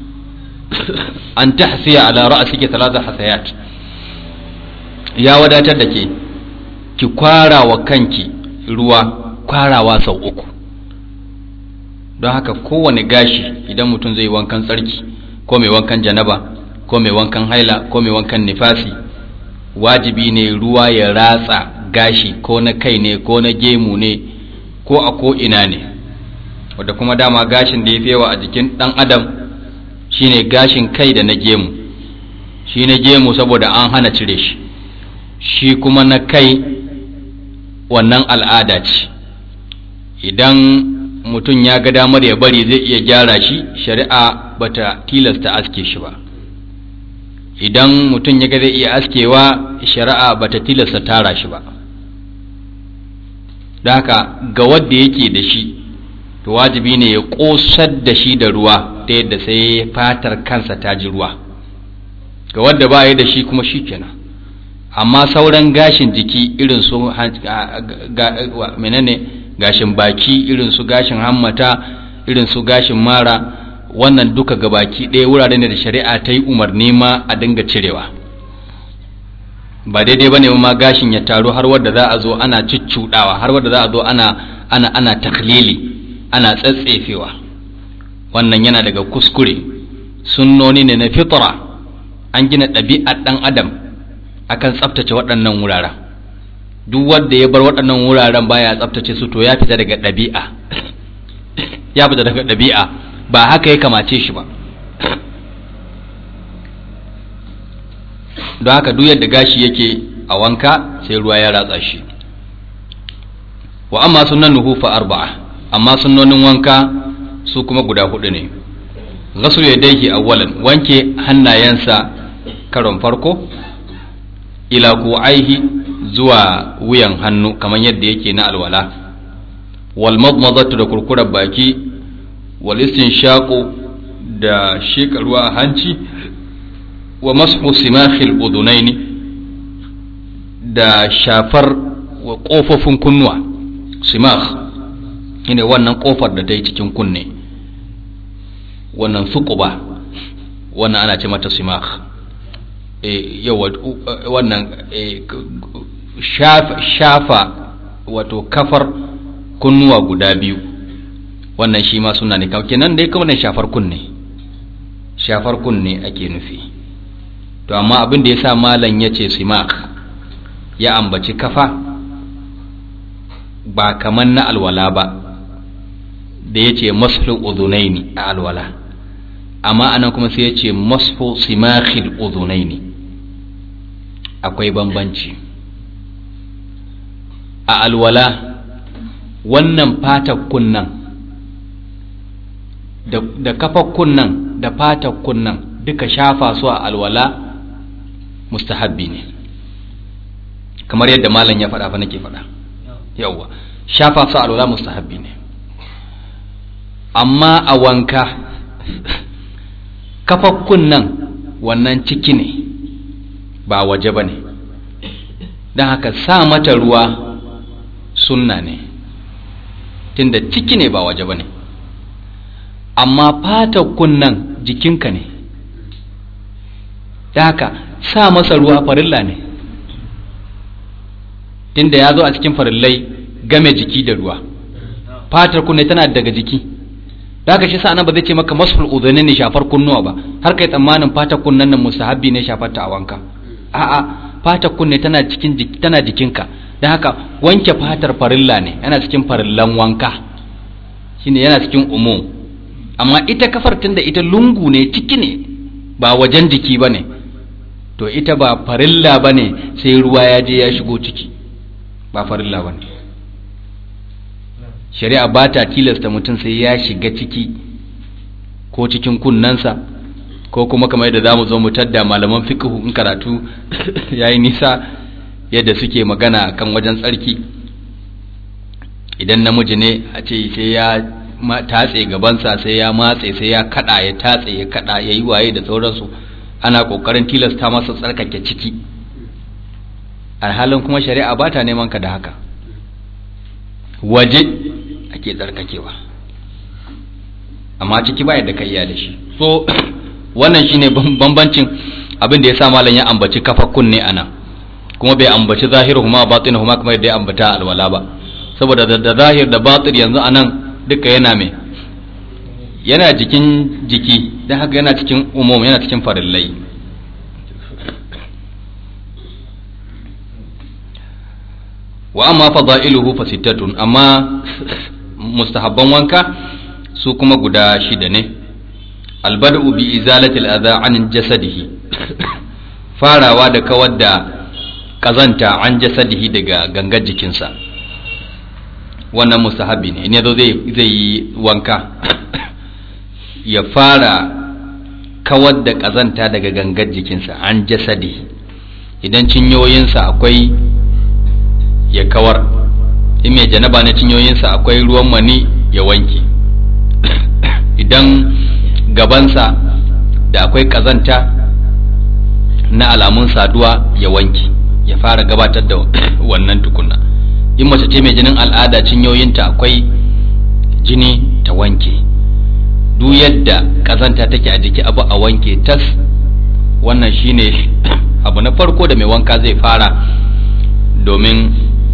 an tahsiya ala ra'siki thalatha hasayat ya wadatar da ke ki kwara wa kanki ruwa kwarawa sau uku don haka kowane gashi idan mutum zai wankan tsarki ko mai wankan janaba ko mai wankan haila ko mai wankan nifasi wajibi ne ruwa ya ratsa gashi ko na kai ne ko na gemu ne ko a ko ina ne wadda kuma dama gashin da ya fi yawa a jikin ɗan adam shine gashin kai da na gemu shi na gemu saboda an hana cire shi shi kuma na kai wannan al'ada ce idan mutum ya ga damar ya bari zai iya gyara shi shari'a bata tilasta aske shi ba idan mutum ya ga zai iya askewa shari'a bata tilasta tara shi ba da haka ga wadda yake da shi to wajibi ne ya ƙosar da shi da ruwa ta yadda sai fatar kansa ta ji ruwa ga wadda ba ya da shi kuma shi kenan amma sauran gashin jiki irin su menene gashin baki irin su gashin hammata irin su gashin mara wannan duka ga baki ɗaya wurare ne da shari'a ta yi umarni ma a dinga cirewa ba daidai ba ne ma gashin ya taru har wadda za a zo ana cuccuɗawa har wadda za a zo ana ana ana taklili ana tsatsefewa wannan yana daga kuskure sunnoni ne na fitra an gina ɗabi'ar ɗan adam akan tsaftace waɗannan wuraren duk wanda ya bar waɗannan wuraren baya tsaftace su to ya fita daga ɗabi'a ya fita daga ɗabi'a ba haka ya kamace shi ba don haka duk yadda gashi yake a wanka sai ruwa ya ratsa shi wa amma sunan nuhu fa arba'a amma sunnonin wanka su kuma guda hudu ne ghaslu yadayhi awwalan wanke hannayensa karon farko ila ku'aihi zuwa wuyan hannu kamar yadda yake na alwala wal madmadatu da kurkurar baki wal istinshaqu da sheka ruwa a hanci wa mashu simakhil udunaini da shafar wa kofofin kunnuwa simakh ne wannan kofar da ta yi cikin kunne wannan suquba wannan ana ce mata simakh yawa wannan shafa wato kafar kunnuwa guda biyu wannan shi ma suna ne kenan dai kawai shafar kunne shafar kunne ake nufi to amma abin da ya sa malam ya ce simak ya ambaci kafa ba kamar na alwala ba da ya ce masfin uzunaini a alwala amma anan kuma sai ya ce masfu simakhil uzunaini akwai bambanci a alwala wannan fatar kunnan da, da kafar kunnan da fatar kunnan duka shafa su a alwala mustahabbi ne kamar yadda malam ya faɗa fa nake faɗa yawwa shafa su a alwala mustahabbi ne amma a wanka kafar kunnan wannan ciki ne ba waje ba ne don haka sa mata ruwa sunna ne tunda ciki ne ba waje ba ne amma fata kunnan jikinka ne da haka sa masa ruwa farilla ne tunda ya zo a cikin farillai game jiki da ruwa fatar kunne tana daga jiki da haka shi sa nan ba zai ce maka masful udhani ne shafar kunnuwa ba har kai tsammanin fatar kunnan nan mustahabbi ne shafar ta a wanka a'a fatar kunne tana cikin jiki tana jikinka don haka wanke fatar farilla ne yana cikin farillan wanka shine yana cikin umum amma ita kafar tunda ita lungu ne ciki ne ba wajen jiki ba ne to ita ba farilla ba ne sai ruwa ya je ya shigo ciki ba farilla ba ne shari'a ba ta tilasta mutum sai ya shiga ciki ko cikin kunnansa ko kuma kamar yadda za mu zo mu tadda malaman fiqhu in karatu yayi nisa yadda suke magana kan wajen tsarki idan namiji ne a ce sai ya tatse gabansa sai ya matse sai ya kada ya tatse ya kada ya yi waye da sauransu ana kokarin tilasta masa tsarkake ciki alhalin kuma shari'a ba ta neman ka da haka waje ake tsarkakewa amma ciki ba yadda ka iya da shi so wannan shine bambancin abin da ya sa malam ya ambaci kafa kunne ana kuma bai ambaci zahiruhuma batinuhuma kamar yadda ya ambata alwala ba saboda da zahir da batir yanzu anan duka yana mai yana jikin jiki don haka yana cikin umum yana cikin farillai wa amma fada'iluhu fa sittatun amma mustahabban wanka su kuma guda shida ne albada'u bi izalati al-adha an jasadihi farawa da kawar da kazanta an jasadihi daga gangar jikinsa wannan mustahabi ne ne zo zai yi wanka ya fara kawar da kazanta daga gangar jikinsa an jasadi idan cinyoyinsa akwai ya kawar in mai janaba na cinyoyinsa akwai ruwan mani ya wanke idan gabansa da akwai kazanta na alamun saduwa ya wanke ya fara gabatar da wannan tukuna in mace ce mai jinin al'ada cinyoyinta akwai jini ta wanke duk yadda kazanta take a jiki abu a wanke tas wannan shine abu na farko da mai wanka zai fara domin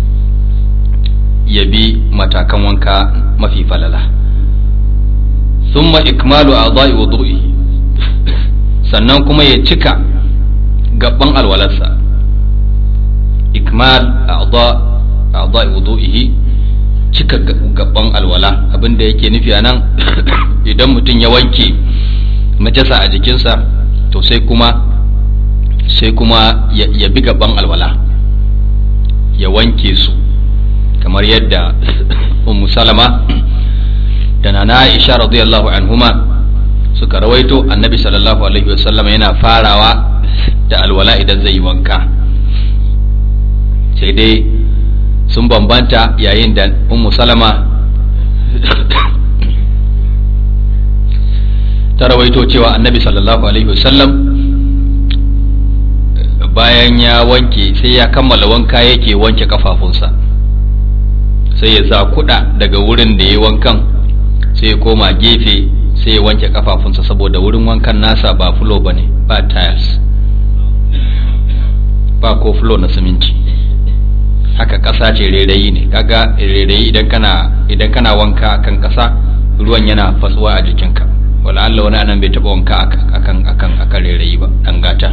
ya bi matakan wanka mafi falala summa ikmalu a'dha'i wudu'i sannan kuma ya cika gaban alwalarsa ikmal a'dha'i wudu'ihi cika gaban alwala abinda yake nufi anan idan mutum ya wanke najasa a jikinsa to sai kuma sai kuma ya bi gaban alwala ya wanke su kamar yadda ummu salama da nana aisha radiyallahu anhuma suka rawaito annabi sallallahu alaihi wasallam yana farawa da alwala idan zai yi wanka sai dai sun bambanta yayin da ummu salama ta rawaito cewa annabi sallallahu alaihi wasallam bayan ya wanke sai ya kammala wanka yake wanke kafafunsa sai ya sa kuɗa daga wurin da ya wankan sai ya koma gefe sai ya wanke kafafunsa saboda wurin wankan nasa ba fulo ba ne ba tiles ba ko fulo na siminti haka ƙasa ce rairayi ne kaga rairayi idan kana idan kana wanka akan ƙasa ruwan yana fatsuwa a jikinka wala Allah wani anan bai taɓa wanka akan akan akan rairayi ba dan gata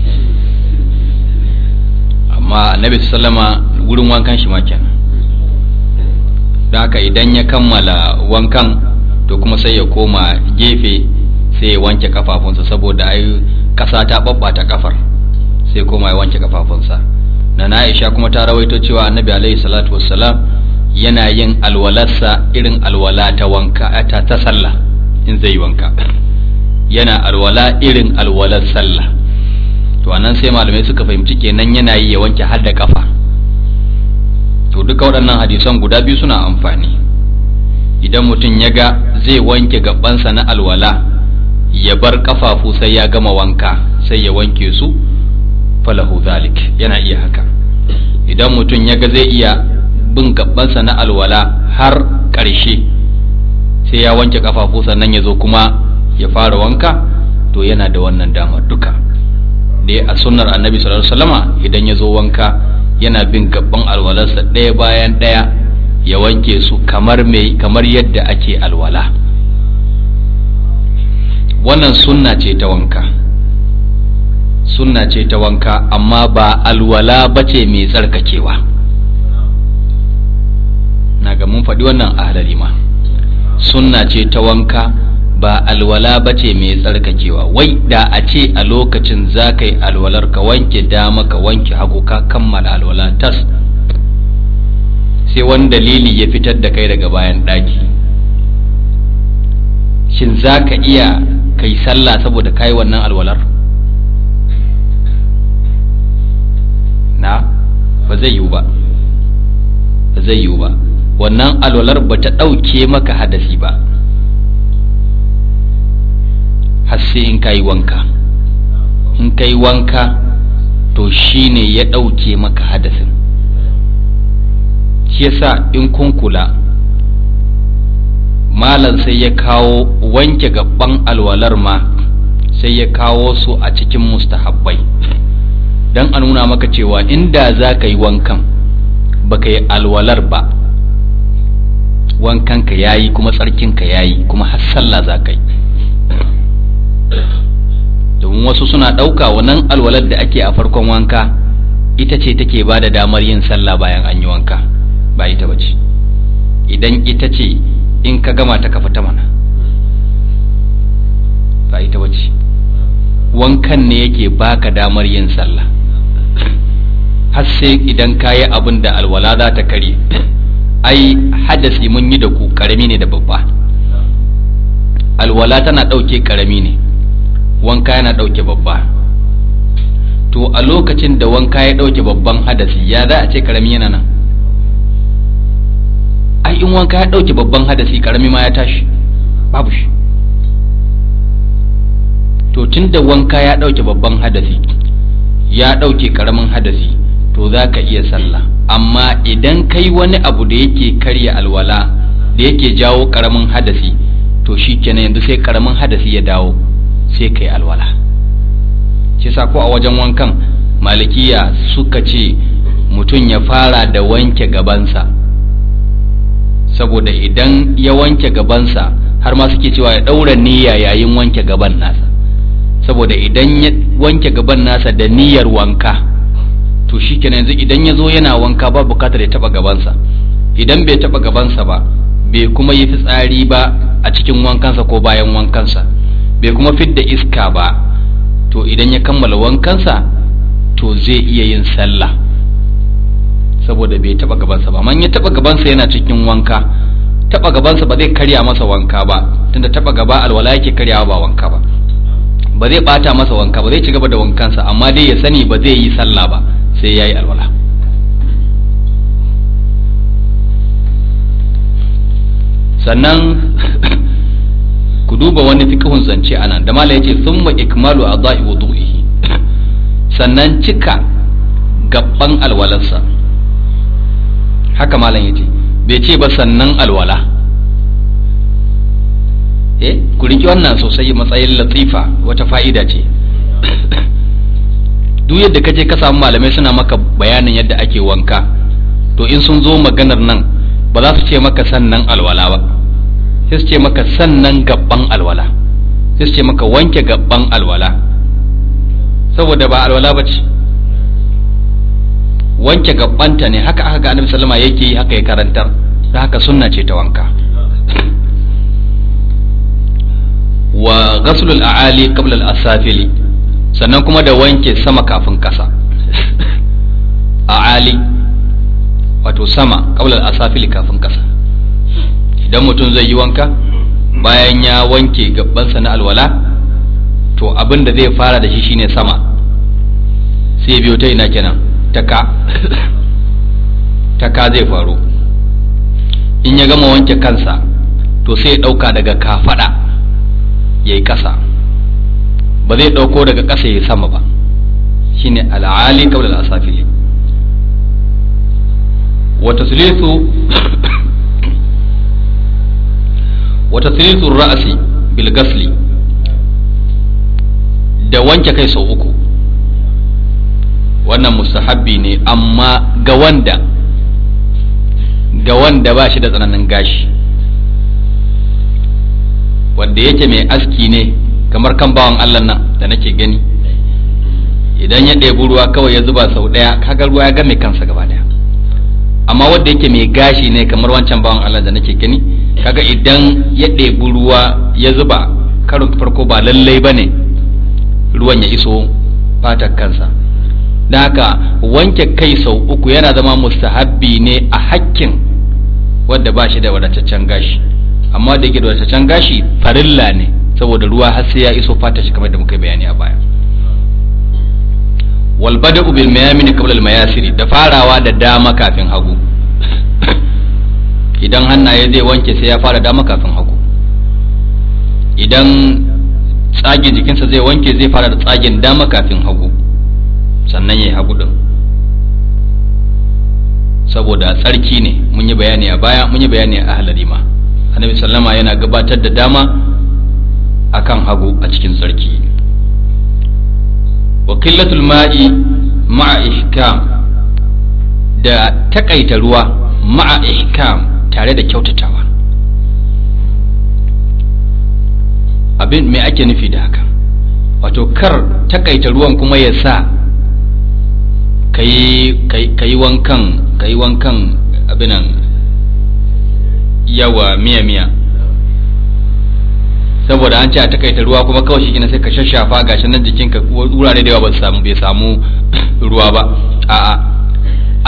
amma annabi sallama wurin wankan shi ma kenan don haka idan ya kammala wankan to kuma sai ya koma gefe sai ya wanke kafafunsa saboda ai kasa ta babbata kafar sai koma ya wanke kafafunsa na Aisha kuma ta rawaito cewa annabi alaihi salatu wassalam yana yin alwalarsa irin alwala ta wanka ta ta sallah in zai wanka yana alwala irin alwalar sallah to anan sai malamai suka fahimci kenan yana yi ya wanke har da kafa to duka waɗannan hadisan guda biyu suna amfani idan mutum ya ga zai wanke gabansa na alwala ya bar kafafu sai ya gama wanka sai ya wanke su falahu zalik yana iya haka idan mutum ya ga zai iya bin gabansa na alwala har ƙarshe sai ya wanke kafafu sannan ya zo kuma ya fara wanka to yana da wannan damar duka dai a sunnar annabi sallallahu alaihi wasallama idan ya zo wanka yana bin gaban alwalarsa ɗaya bayan ɗaya ya wanke su kamar mai kamar yadda ake alwala wannan sunna ce ta wanka sunna ce ta wanka amma ba alwala ba ce mai tsarkakewa na ga mun faɗi wannan a ma sunna ce ta wanka ba alwala ba ce mai tsarkakewa wai da a ce a lokacin za ka yi alwalar ka wanke dama ka wanke hagu ka kammala alwala tas sai wani dalili ya fitar da kai daga bayan ɗaki shin za ka iya kai sallah saboda ka yi wannan alwalar na ba zai yiwu ba ba zai yiwu ba wannan alwalar ba ta ɗauke maka hadasi ba har sai in ka yi wanka in ka yi wanka to shi ne ya ɗauke maka hadasin shi yasa in kun kula malam sai ya kawo wanke gaban alwalar ma sai ya kawo su a cikin mustahabbai don a nuna maka cewa inda za ka yi wankan baka yi alwalar ba wankanka ya yi kuma tsarkinka ya yi kuma har sallah za ka yi domin wasu suna ɗauka wannan alwalar da ake a farkon wanka ita ce take ba da damar yin sallah bayan an yi wanka ba ita bace idan ita ce in ka gama ta ka fita mana ba ita bace wankan ne yake baka damar yin sallah har sai idan ka yi abin da alwala za ta kare ai hadasi mun yi da ku karami ne da babba alwala tana ɗauke karami ne wanka yana ɗauke babba to a lokacin da wanka ya ɗauke babban hadasi ya za a ce karami yana nan ai in wanka ya ɗauke babban hadasi karami ma ya tashi babu shi to tun da wanka ya ɗauke babban hadasi ya ɗauke karamin hadasi to za ka iya sallah amma idan kai wani abu da yake karya alwala da yake jawo karamin hadasi to shi kenan yanzu sai karamin hadasi ya dawo sai kai alwala shi sa ko a wajen wankan malikiya suka ce mutum ya fara da wanke gabansa saboda idan ya wanke gabansa har ma suke cewa ya ɗaura niyya yayin wanke gaban nasa saboda idan ya wanke gaban nasa da niyyar wanka to shi kenan yanzu idan ya zo yana wanka ba bukatar ya taba gabansa idan bai taba gabansa ba bai kuma yi fitsari ba a cikin wankansa ko bayan wankansa bai kuma fidda iska ba to idan ya kammala wankansa to zai iya yin sallah saboda bai taba gabansa ba man ya taba gabansa yana cikin wanka taba gabansa ba zai karya masa wanka ba tunda taba gaba alwala yake karyawa ba wanka ba ba zai bata masa wanka ba zai ci gaba da wankansa amma dai ya sani ba zai yi sallah ba sai ya yi alwala sannan ku duba wani fiqhun zance anan da mala yace thumma ikmalu adai wudu'ihi sannan cika gabban alwalarsa haka malam yace bai ce ba sannan alwala eh ku riki wannan sosai matsayin latifa wata fa'ida ce duk yadda kaje ka samu malamai suna maka bayanin yadda ake wanka to in sun zo maganar nan ba za su ce maka sannan alwala ba sai su ce maka sannan gabban alwala sai su ce maka wanke gabban alwala saboda ba alwala ba ce wanke gabbanta ne haka aka ga annabi sallama yake yi haka ya karantar da haka sunna ce ta wanka wa ghaslul a'ali qabla al-asafili sannan kuma da wanke sama kafin kasa a'ali wato sama qabla al-asafili kafin kasa idan mutum zai yi wanka bayan ya wanke gabansa na alwala to abin da zai fara da shi shine sama sai biyo ta ina kenan taka taka zai faru in ya gama wanke kansa to sai ya ɗauka daga kafada ya yi ƙasa ba zai ɗauko daga ƙasa ya sama ba shine al'ali kawai al'asafili wata sulisu wata sulisu ra'asi bil gasli da wanke kai sau uku wannan mustahabbi ne amma ga wanda ga wanda ba shi da tsananin gashi wanda yake mai aski ne kamar kan bawan Allah nan da nake gani idan ya ɗebi ruwa kawai ya zuba sau ɗaya kaga ruwa ya game kansa gaba ɗaya amma wanda yake mai gashi ne kamar wancan bawan Allah da nake gani kaga idan ya ɗebi ruwa ya zuba karin farko ba lallai ba ne ruwan ya iso fatar kansa da haka wanke kai sau uku yana zama mustahabbi ne a hakkin wadda ba shi da wadataccen gashi amma da yake da wadataccen gashi farilla ne saboda ruwa har sai ya iso fata shi kamar da muka bayani a baya wal bada'u bil mayamin qabla al mayasiri da farawa da dama kafin hagu idan hannaye zai wanke sai ya fara dama kafin hagu idan tsagin jikinsa zai wanke zai fara da tsagin dama kafin hagu sannan ya yi hagu din saboda tsarki ne mun yi bayani a baya mun yi bayani a ahlari ma annabi sallama yana gabatar da dama akan hagu a cikin tsarki wa qillatul ma'i ma'a ihkam da takaita ruwa ma'a ihkam tare da kyautatawa abin me ake nufi da haka wato kar takaita ruwan kuma ya sa ka yi wankan ka yi wankan abinan yawa miya-miya saboda an ce a takaita ruwa kuma kawai shi sai ka shashafa gashi nan jikinka wurare da yawa ba samu bai samu ruwa ba a'a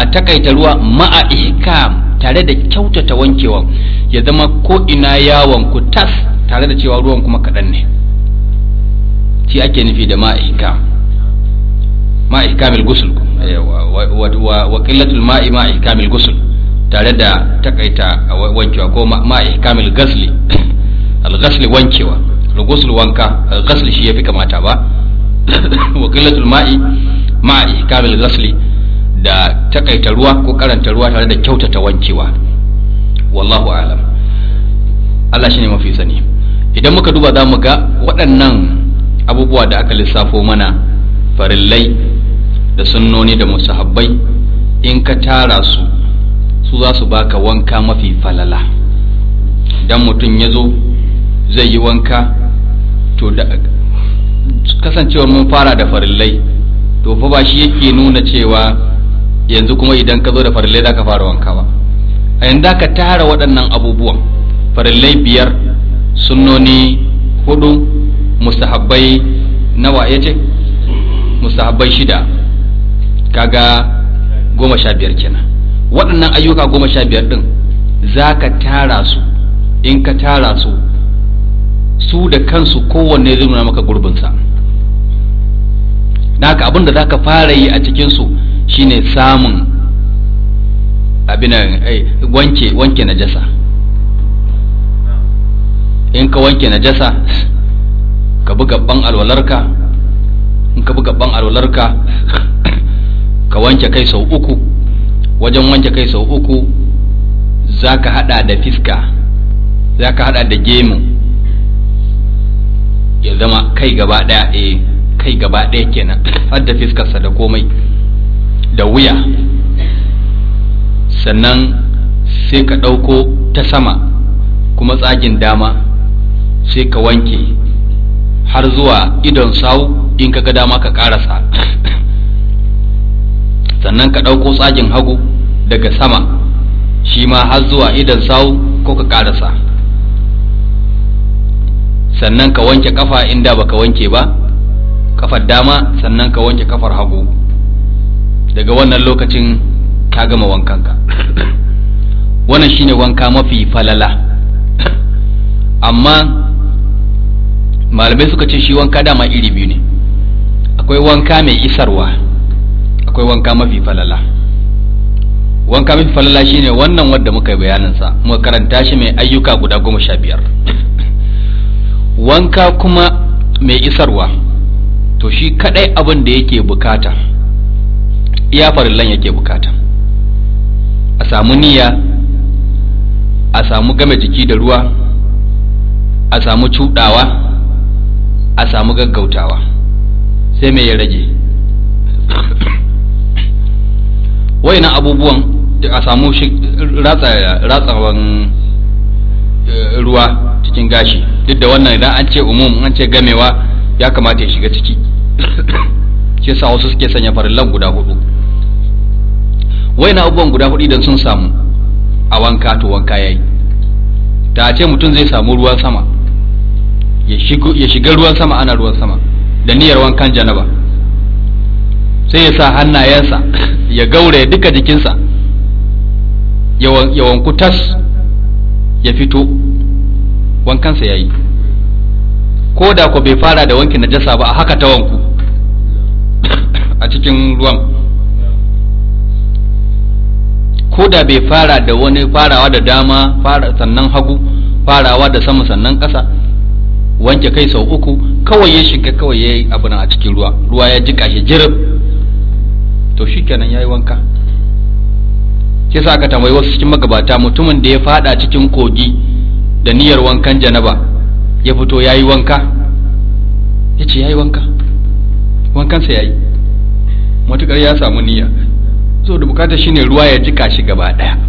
takaita ruwa ma'a ihkam tare da kyautata wankewa ya zama ko ina yawon ku tas tare da cewa ruwan kuma kaɗan ne shi ake nufi da ma'a ihkam ma'a ihkamil gusul wa qillatul ma'i ma'a ihkamil gusul tare da takaita wankewa ko ma'a ihkamil gasli al-ghasli wankewa al-ghusl wanka al-ghasli shi yafi kamata ba wa qillatul ma'i ma'a ihkamil ghasli da takaita ruwa ko karanta ruwa tare da kyautata wankewa wallahu alam Allah shine mafi sani idan muka duba za mu ga waɗannan abubuwa da aka lissafo mana farillai da sunnoni da musahabbai in ka tara su su za su baka wanka mafi falala idan mutum ya zo zai yi wanka to da kasancewar mun fara da farillai to fa ba shi yake nuna cewa yanzu kuma idan ka zo da farillai za ka fara wanka ba a yanzu ka tara waɗannan abubuwan farillai biyar sunnoni hudu mustahabbai nawa ya ce mustahabbai shida kaga goma sha biyar kenan waɗannan ayyuka goma sha biyar ɗin za ka tara su in ka tara su su da kansu kowanne zai nuna maka gurbinsa da haka abin da za ka fara yi a cikinsu shine samun abin wanke wanke najasa in ka wanke najasa ka bi gaban alwalarka in ka bi gaban alwalarka ka wanke kai sau uku wajen wanke kai sau uku za ka hada da fiska za ka hada da gemu ya zama kai gaba daya eh kai gaba daya kenan har da fiskarsa da komai da wuya sannan sai ka ɗauko ta sama kuma tsagin dama sai ka wanke har zuwa idon sau in ka ga dama ka ƙarasa sannan ka ɗauko tsagin hagu daga sama shi ma har zuwa idon sau ko ka ƙarasa sannan ka wanke kafa inda baka wanke ba kafar dama sannan ka wanke kafar hagu daga wannan lokacin ka gama wankanka wannan shine wanka mafi falala amma malamai suka ce shi wanka dama iri biyu ne akwai wanka mai isarwa akwai wanka mafi falala wanka mafi falala shine wannan wadda muka yi bayaninsa muka karanta shi mai ayyuka guda goma sha biyar wanka kuma mai isarwa to shi kadai abin da yake bukata iya farillan yake bukata a samu niyya a samu game jiki da ruwa a samu cudawa a samu gaggautawa sai mai ya rage wayannan abubuwan a samu ratsawan ruwa cikin gashi duk da wannan idan an ce umum an ce gamewa ya kamata ya shiga ciki shi sa wasu suke sanya farillan guda hudu wayannan abubuwan guda hudu idan sun samu a wanka to wanka yayi da a ce mutum zai samu ruwan sama ya shiga ruwan sama ana ruwan sama da niyyar wankan janaba sai ya sa hannayensa ya gaure duka jikinsa ya wanku tas ya fito wankansa ya yi ko da ku bai fara da wankin najasa ba a haka ta wanku a cikin ruwan ko da bai fara da wani farawa da dama sannan hagu farawa da sama sannan ƙasa wanke kai sau uku kawai ya shiga kawai ya yi abu a cikin ruwa ruwa ya jika shi jirib to shi kenan ya yi wanka shi sa aka tambayi wasu cikin magabata mutumin da ya fada cikin kogi da niyyar wankan janaba ya fito ya yi wanka ya ce ya yi wanka wankansa ya yi matuƙar ya samu niyya so da bukata shine ruwa ya jika shi gaba ɗaya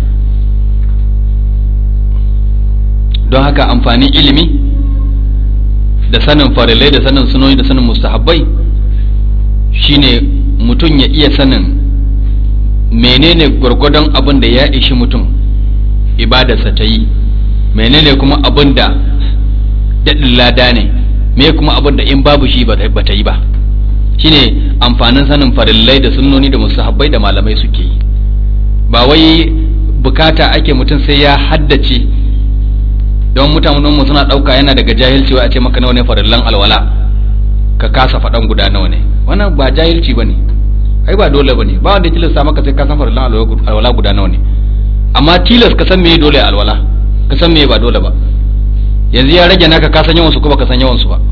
don haka amfanin ilimi da sanin farilai da sanin sunoni da sanin mustahabbai shine mutum ya iya sanin menene gwargwadon abin da ya ishi mutum ibadarsa ta yi menene kuma abin da daɗin lada ne me kuma abin da in babu shi ba ta yi ba shine amfanin sanin farillai da sunnoni da musahabbai da malamai suke yi ba wai bukata ake mutum sai ya haddace don mutanen mu suna dauka yana daga jahilci wai a ce maka nawa ne farillan alwala ka kasa faɗan guda nawa ne wannan ba jahilci bane ai ba dole bane ba wanda ya tilasta maka sai ka san farillan alwala guda nawa ne amma tilas ka san meye dole alwala ka san meye ba dole ba yanzu ya rage naka ka san yawan su ko baka san yawan su ba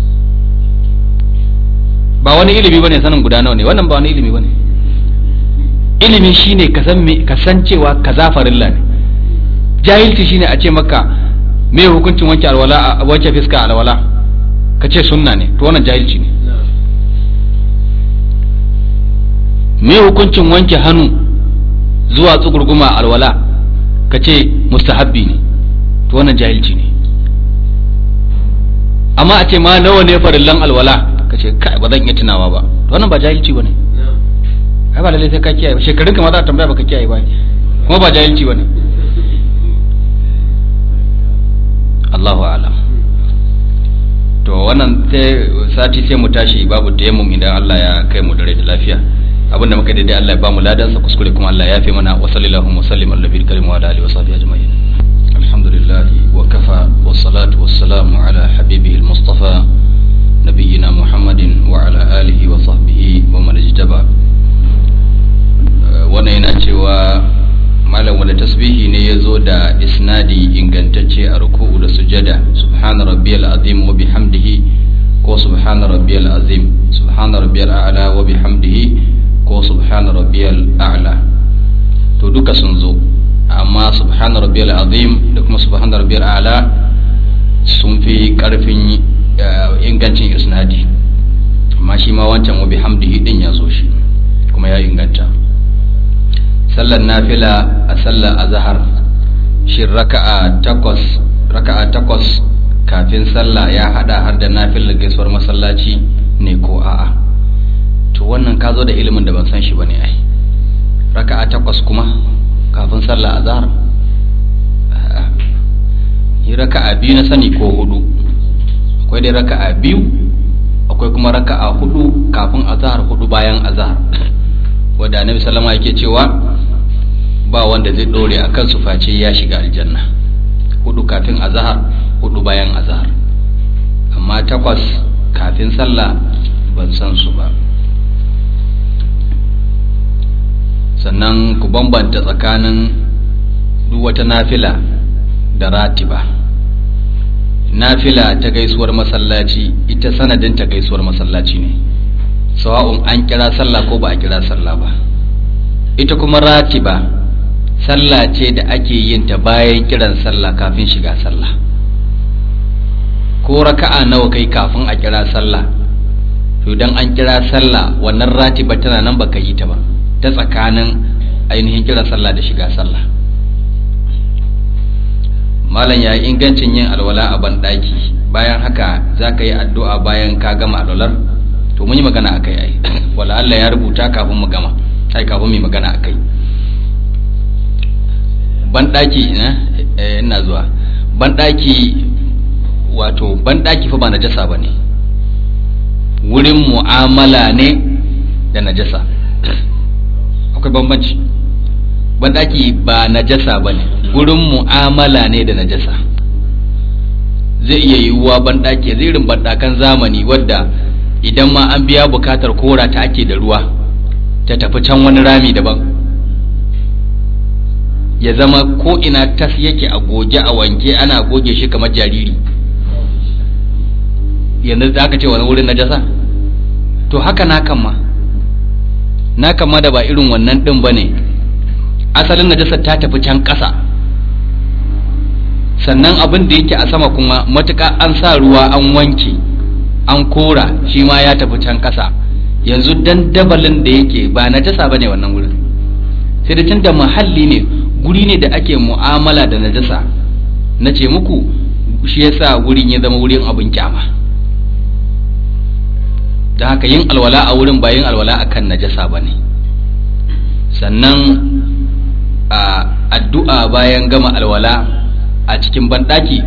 ba wani ilimi bane sanin guda nawa ne wannan ba wani ilimi bane ilimi shine ka san me ka san cewa kaza farilla ne jahilci shine a ce maka me hukuncin wanke alwala wanke fiska alwala ka ce sunna ne to wannan jahilci ne me hukuncin wanke hannu zuwa tsugurguma alwala ka ce mustahabbi ne to wannan jahilci ne amma a ce ma nawa ne farillan alwala ka ce kai ba zan iya tunawa ba to wannan ba jahilci bane ai ba lalle sai ka kiyaye ba shekarun ka ma za a tambaya baka kiyaye ba kuma ba jahilci bane Allahu a'lam to wannan sai sati sai mu tashi babu tayammum idan Allah ya kai mu dare da lafiya abinda muka daidai Allah ya ba mu ladan sa kuskure kuma Allah ya fi mana wa sallallahu wa sallim ala nabiyil karim wa ala alihi wa sahbihi ajma'in alhamdulillah wa kafa wa salatu wa salamu ala habibihi al-mustafa نبينا محمد وعلى آله وصحبه ومن اجتبى wannan yana cewa malam wanda tasbihi ne ya zo da isnadi ingantacce a ruku'u da sujada subhana rabbiyal azim wa bihamdihi ko subhana rabbiyal azim subhana rabbiyal a'la wa bihamdihi ko subhana rabbiyal a'la to duka sun zo amma subhana rabbiyal azim da kuma subhana rabbiyal a'la sun fi karfin ingancin isnadi amma shi ma wancan wabi hamdihi din ya zo shi kuma ya inganta sallar nafila a sallar azhar shi raka'a takwas raka'a takwas kafin sallah ya hada har da nafilar gaisuwar masallaci ne ko a'a to wannan ka zo da ilimin da ban san shi bane ai raka'a takwas kuma kafin sallah azhar yi raka'a biyu na sani ko hudu akwai dai raka'a biyu akwai kuma raka'a hudu kafin azhar hudu bayan azhar wanda annabi sallama yake cewa ba wanda zai dore akan su face ya shiga aljanna hudu kafin azhar hudu bayan azhar amma takwas kafin sallah ban san su ba sannan ku bambanta tsakanin duk wata nafila da ratiba nafila ta gaisuwar masallaci ita sanadin ta gaisuwar masallaci ne sawa'un an kira sallah ko ba a kira sallah ba ita kuma ratiba sallah ce da ake yin ta bayan kiran sallah kafin shiga sallah ko raka'a nawa kai kafin a kira sallah to idan an kira sallah wannan ratiba tana nan baka yi ta ba ta tsakanin ainihin kiran sallah da shiga sallah malam ya yi ingancin yin alwala a banɗaki bayan haka za ka yi addu'a bayan ka gama alwalar to mun yi magana a kai ai wala Allah ya rubuta kafin mu gama ai kafin mu magana a kai banɗaki ina zuwa banɗaki wato banɗaki fa ba najasa ba ne wurin mu'amala ne da najasa akwai bambanci banɗaki ba najasa ba ne gurin mu'amala ne da najasa zai iya yiwuwa banɗaki zai irin banɗakan zamani wadda idan ma an biya bukatar kora ta ake da ruwa ta tafi can wani rami daban ya zama ko ina tas yake a goge a wanke ana goge shi kamar jariri yanzu za ka ce wani wurin najasa to haka na kan ma na kan ma da ba irin wannan ɗin ba ne asalin najasar ta tafi can ƙasa sannan abin da yake a sama kuma matuƙa an sa ruwa an wanke an kora shi ma ya tafi can ƙasa yanzu dan dabalin da yake ba najasa ba ne wannan wurin sai da tun da muhalli ne guri ne da ake mu'amala da najasa na ce muku shi yasa wurin ya zama wurin abin kyama da haka yin alwala a wurin ba yin alwala akan najasa ba ne sannan a addu'a bayan gama alwala a cikin banɗaki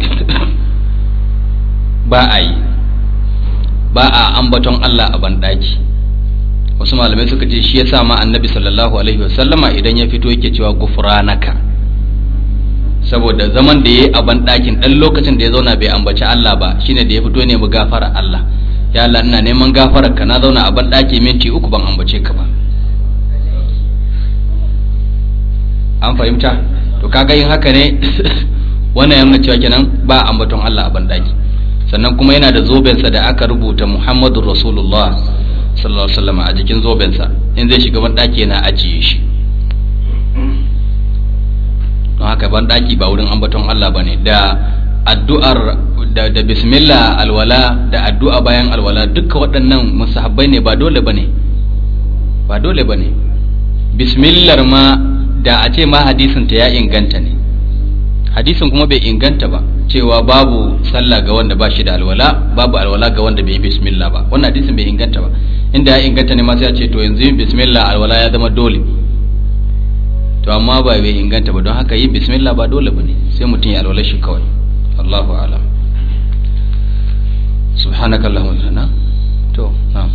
ba a yi ba a ambaton Allah a banɗaki wasu malamai suka ce shi yasa ma annabi sallallahu alaihi wasallama idan ya fito yake cewa gufranaka saboda zaman da yayi a ban ɗakin ɗan lokacin da ya zauna bai ambaci Allah ba shine da ya fito ne mu gafara Allah ya Allah ina neman gafarar ka na zauna a ban ɗaki minti uku ban ambace ka ba an fahimta to kaga yin haka ne wannan yana cewa kenan ba ambaton Allah a ban ɗaki sannan kuma yana da zobensa da aka rubuta Muhammadur Rasulullah sallallahu alaihi wasallam a jikin zobensa in zai shiga ban ɗaki yana ajiye shi don haka ban ɗaki ba wurin ambaton Allah bane da addu'ar da, da bismillah alwala da addu'a bayan alwala duka waɗannan musahabbai ne ba dole bane ba dole bane bismillar ma da a ce ma hadisin ta ya inganta ne hadisin kuma bai inganta ba cewa babu sallah ga wanda ba shi da alwala babu alwala ga wanda bai yi bismillah ba wannan hadisin bai inganta ba inda ya inganta ne ma sai ya ce to yanzu yin bismillah alwala ya zama dole to amma ba bai inganta ba don haka yin bismillah ba dole bane sai mutum ya alwala shi kawai Allahu a'lam subhanakallahumma wa bihamdika to na'am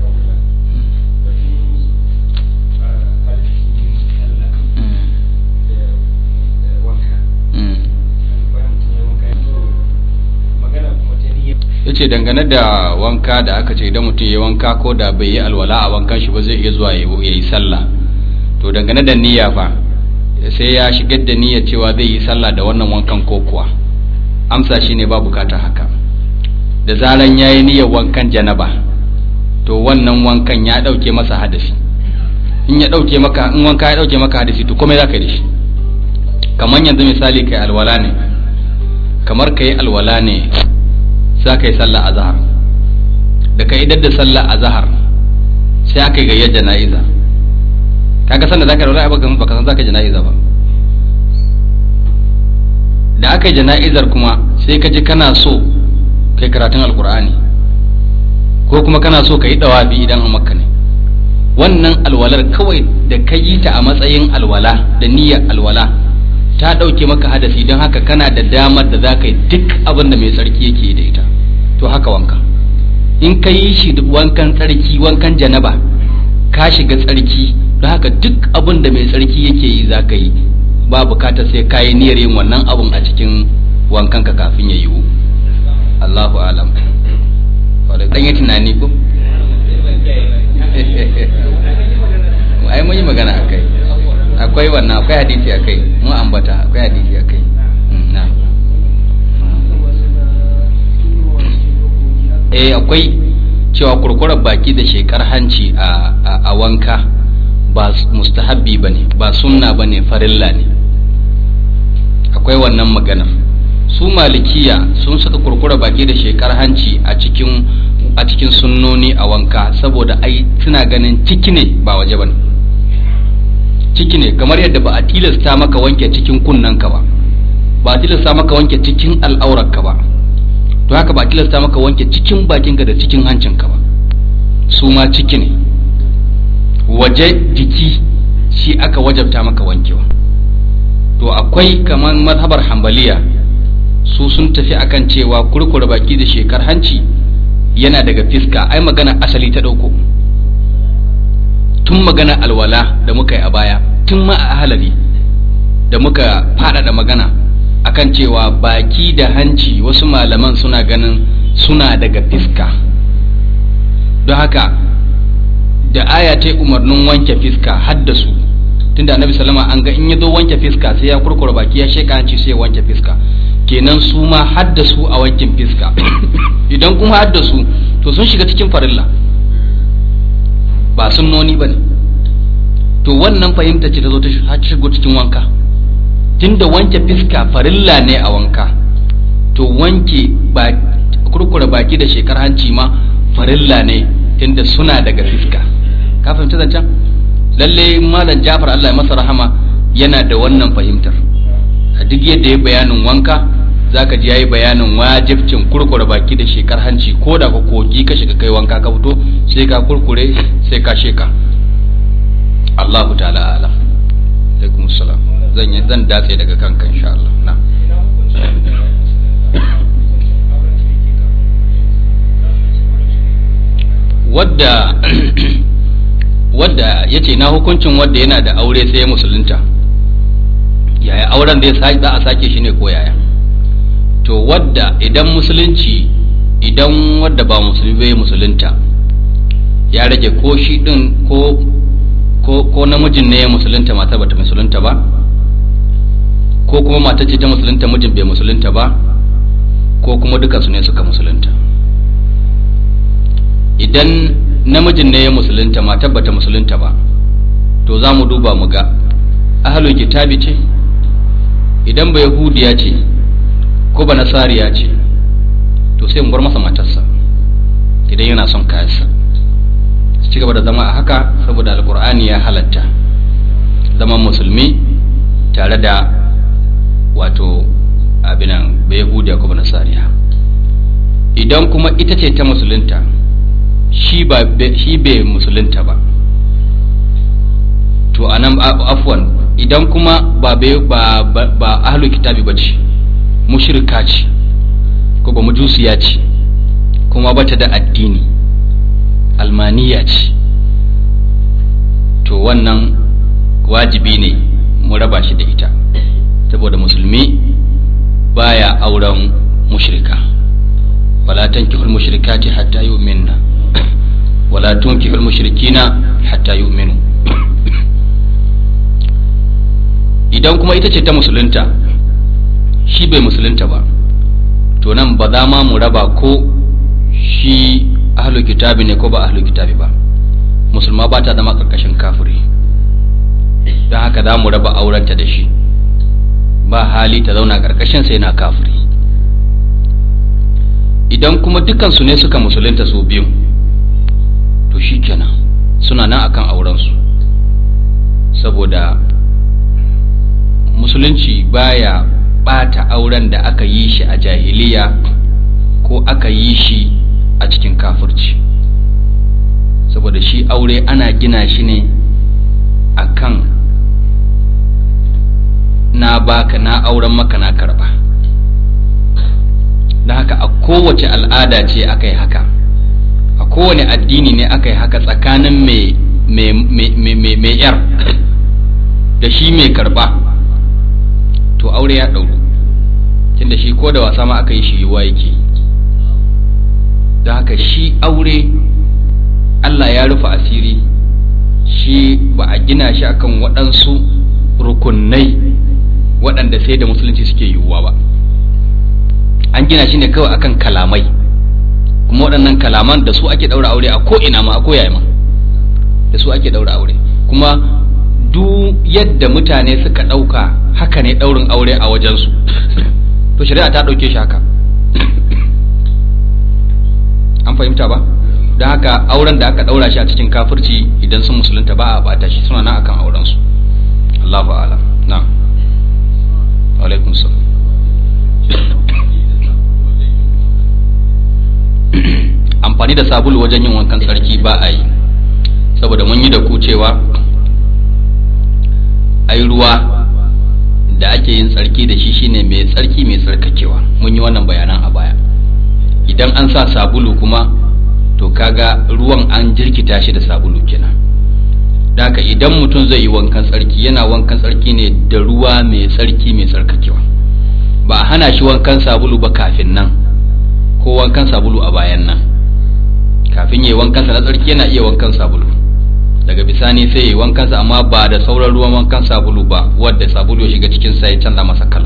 ya ce dangane da wanka da aka ce idan mutum ya wanka ko da bai yi alwala a wankan shi ba zai iya zuwa ya yi sallah to dangane da niyya fa sai ya shigar da niyya cewa zai yi sallah da wannan wankan ko kuwa amsa shi ne ba bukata haka da zaran ya yi niyyar wankan janaba to wannan wankan ya ɗauke masa hadasi in ya ɗauke maka in wanka ya ɗauke maka hadasi to komai za ka yi da shi kamar yanzu misali kai alwala ne kamar ka yi alwala ne za ka yi sallah a zahar da ka idar da sallah a zahar sai aka yi gayyar jana'iza kaga sanda za ka yi alwala baka san za ka jana'iza ba da aka yi jana'izar kuma sai ka ji kana so kai karatun alkur'ani ko kuma kana so ka yi dawabi idan a makka ne wannan alwalar kawai da ka yi ta a matsayin alwala da niyyar alwala ta ɗauke maka hadasi don haka kana da damar da za ka yi duk abin da mai tsarki yake da ita to haka wanka in ka yi shi wankan tsarki wankan janaba ka shiga tsarki don haka duk abin da mai tsarki yake yi za ka yi ba bukatar sai ka yi niyyar yin wannan abin a cikin wankan ka kafin ya yiwu Allahu alam wadda ɗan yi tunani ko ai mun yi magana a kai akwai wannan akwai hadisi a kai mun ambata akwai hadisi a kai na eh akwai cewa kurkurar baki da shekar hanci a wanka ba mustahabbi ba ne ba sunna ba ne farilla ne akwai wannan maganar su malikiya sun saka kurkura baki da shekar hanci a cikin a cikin sunnoni a wanka saboda ai suna ganin ciki ne ba waje ba ne ciki ne kamar yadda ba a tilasta maka wanke cikin kunnanka ba ba a tilasta maka wanke cikin al'aurarka ba to haka ba a tilasta maka wanke cikin bakinka da cikin hancinka ba su ma ciki ne waje jiki shi aka wajabta maka wankewa to akwai kamar mazhabar hambaliya su sun tafi akan cewa kurkura baki da shekar hanci yana daga fiska ai magana asali ta dauko tun magana alwala da muka yi a baya tun ma a halari da muka faɗaɗa magana akan cewa baki da hanci wasu malaman suna ganin suna daga fiska don haka da aya ta umarnin wanke fiska haddasu tunda annabi salama an ga in ya zo wanke fiska sai ya kurkura baki ya sheka hanci sai ya wanke fiska kenan su ma haddasu a wankin fiska idan kuma haddasu to sun shiga cikin farilla ba sunnoni ba ne to wannan fahimta ce ta zo ta shigo cikin wanka tunda wanke fiska farilla ne a wanka to wanke ba kurkura baki da shekar hanci ma farilla ne tunda suna daga fiska ka fahimta zancen lalle malam jafar Allah ya masa rahama yana da wannan fahimtar a duk yadda ya bayanin wanka zaka ji yayi bayanin wajibcin kurkure baki da shekar hanci ko da ka kogi ka shiga kai wanka ka fito sai ka kurkure sai ka sheka Allahu ta'ala alam alaikum salam zan yi zan datse daga kanka insha Allah na wadda wadda ya ce na hukuncin wadda yana da aure sai ya musulunta yaya auren zai za a sake shi ne ko yaya to wadda idan musulunci idan wadda ba musulmi bai musulunta ya rage ko shi din ko ko ko namijin ne ya musulunta matar bata musulunta ba ko kuma matar ce ta musulunta mijin bai musulunta ba ko kuma dukansu ne suka musulunta idan namijin ne ya musulunta matar bata musulunta ba to za mu duba mu ga ahalul kitabi ce idan ba yahudiya ce ko ba nasariya ce to sai mu bar masa matarsa idan yana son kayansa su ci gaba da zama a haka saboda alkur'ani ya halatta zaman musulmi tare da wato abinan ba yahudiya ko ba nasariya idan kuma ita ce ta musulunta shi ba shi bai musulunta ba to anan afwan idan kuma ba ba ba ahlul kitabi bace mushrika ce ko ba mujusiya ce kuma bata da addini almaniya ce to wannan wajibi ne mu raba shi da ita saboda musulmi baya auren mushrika wala tankihul mushrikati hatta yu'minna wala tunkihul mushrikina hatta yu'minu idan kuma ita ce ta musulunta shi bai musulunta ba to nan ba za ma mu raba ko shi ahlul kitabi ne ko ba ahlul kitabi ba musulma ba ta zama karkashin kafiri don haka za mu raba aurenta da shi ba hali ta zauna karkashin sai na kafiri idan kuma dukansu ne suka musulunta su biyu to shi kenan suna nan akan aurensu saboda musulunci baya bata auren da aka yi shi a jahiliya ko aka yi shi a cikin kafirci saboda shi aure ana gina shi ne akan na baka na auren maka na karba da haka a kowace al'ada ce aka yi haka a kowane addini ne aka yi haka tsakanin mai yar da shi mai karba to aure ya ɗauru tunda shi ko da wasa ma aka yi shi yiwa yake da haka shi aure Allah ya rufe asiri shi ba a gina shi akan waɗansu rukunai waɗanda sai da musulunci suke yiwuwa ba an gina shi ne kawai akan kalamai kuma waɗannan kalaman da su ake ɗaura aure a ko'ina ma a koyaye ma da su ake ɗaura aure kuma duk yadda mutane suka ɗauka haka ne ɗaurin aure a wajensu to shari'a ta ɗauke shi haka an fahimta ba don haka auren da aka ɗaura shi a cikin kafirci idan sun musulunta ba a bata shi suna nan akan aurensu Allahu a'lam na'am alaikum salam amfani da sabulu wajen yin wankan tsarki ba a yi saboda mun yi da ku cewa ai ruwa da ake yin tsarki da shi shine mai tsarki mai tsarkakewa mun yi wannan bayanan a baya idan an sa sabulu kuma to kaga ruwan an jirkita shi da sabulu kenan haka idan mutum zai yi wankan tsarki yana wankan tsarki ne da ruwa mai tsarki mai tsarkakewa ba a hana shi wankan sabulu ba kafin nan ko wankan sabulu a bayan nan kafin yayi wankansa na tsarki yana iya wankan sabulu daga bisani sai yayi wankansa amma ba da sauran ruwan wankan sabulu ba wadda sabulu ya shiga cikin sa ya canza masa kala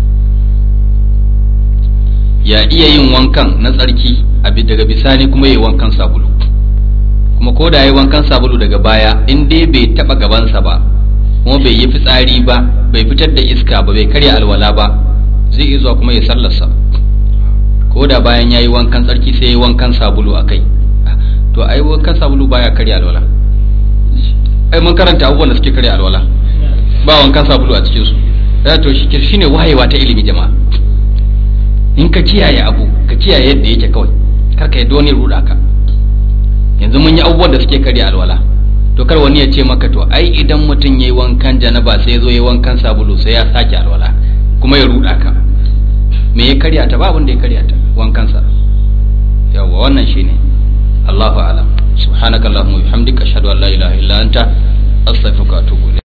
ya iya yin wankan na tsarki daga bisani kuma yayi wankan sabulu kuma ko da yayi wankan sabulu daga baya in dai bai taba gabansa ba kuma bai yi fitsari ba bai fitar da iska ba bai karya alwala ba zai iya zuwa kuma ya sallarsa ko da bayan yayi wankan tsarki sai yayi wankan sabulu akai to ai wankan sabulu baya karya alwala ai mun karanta abubuwan da suke karya alwala ba wankan sabulu a cikin su ya to shi shine wayewa ta ilimi jama'a in ka kiyaye abu ka kiyaye yadda yake kawai kar ka yadda wani ruda ka yanzu mun yi abubuwan da suke karya alwala to kar wani ya ce maka to ai idan mutum yayi wankan janaba sai ya zo yayi wankan sabulu sai ya sake alwala kuma ya ruda ka me ya karya ta ba abin da ya karya ta wankansa yawa wannan shine Allahu a'lam subhanakallahumma wa bihamdika ashhadu an la ilaha illa anta astaghfiruka wa atubu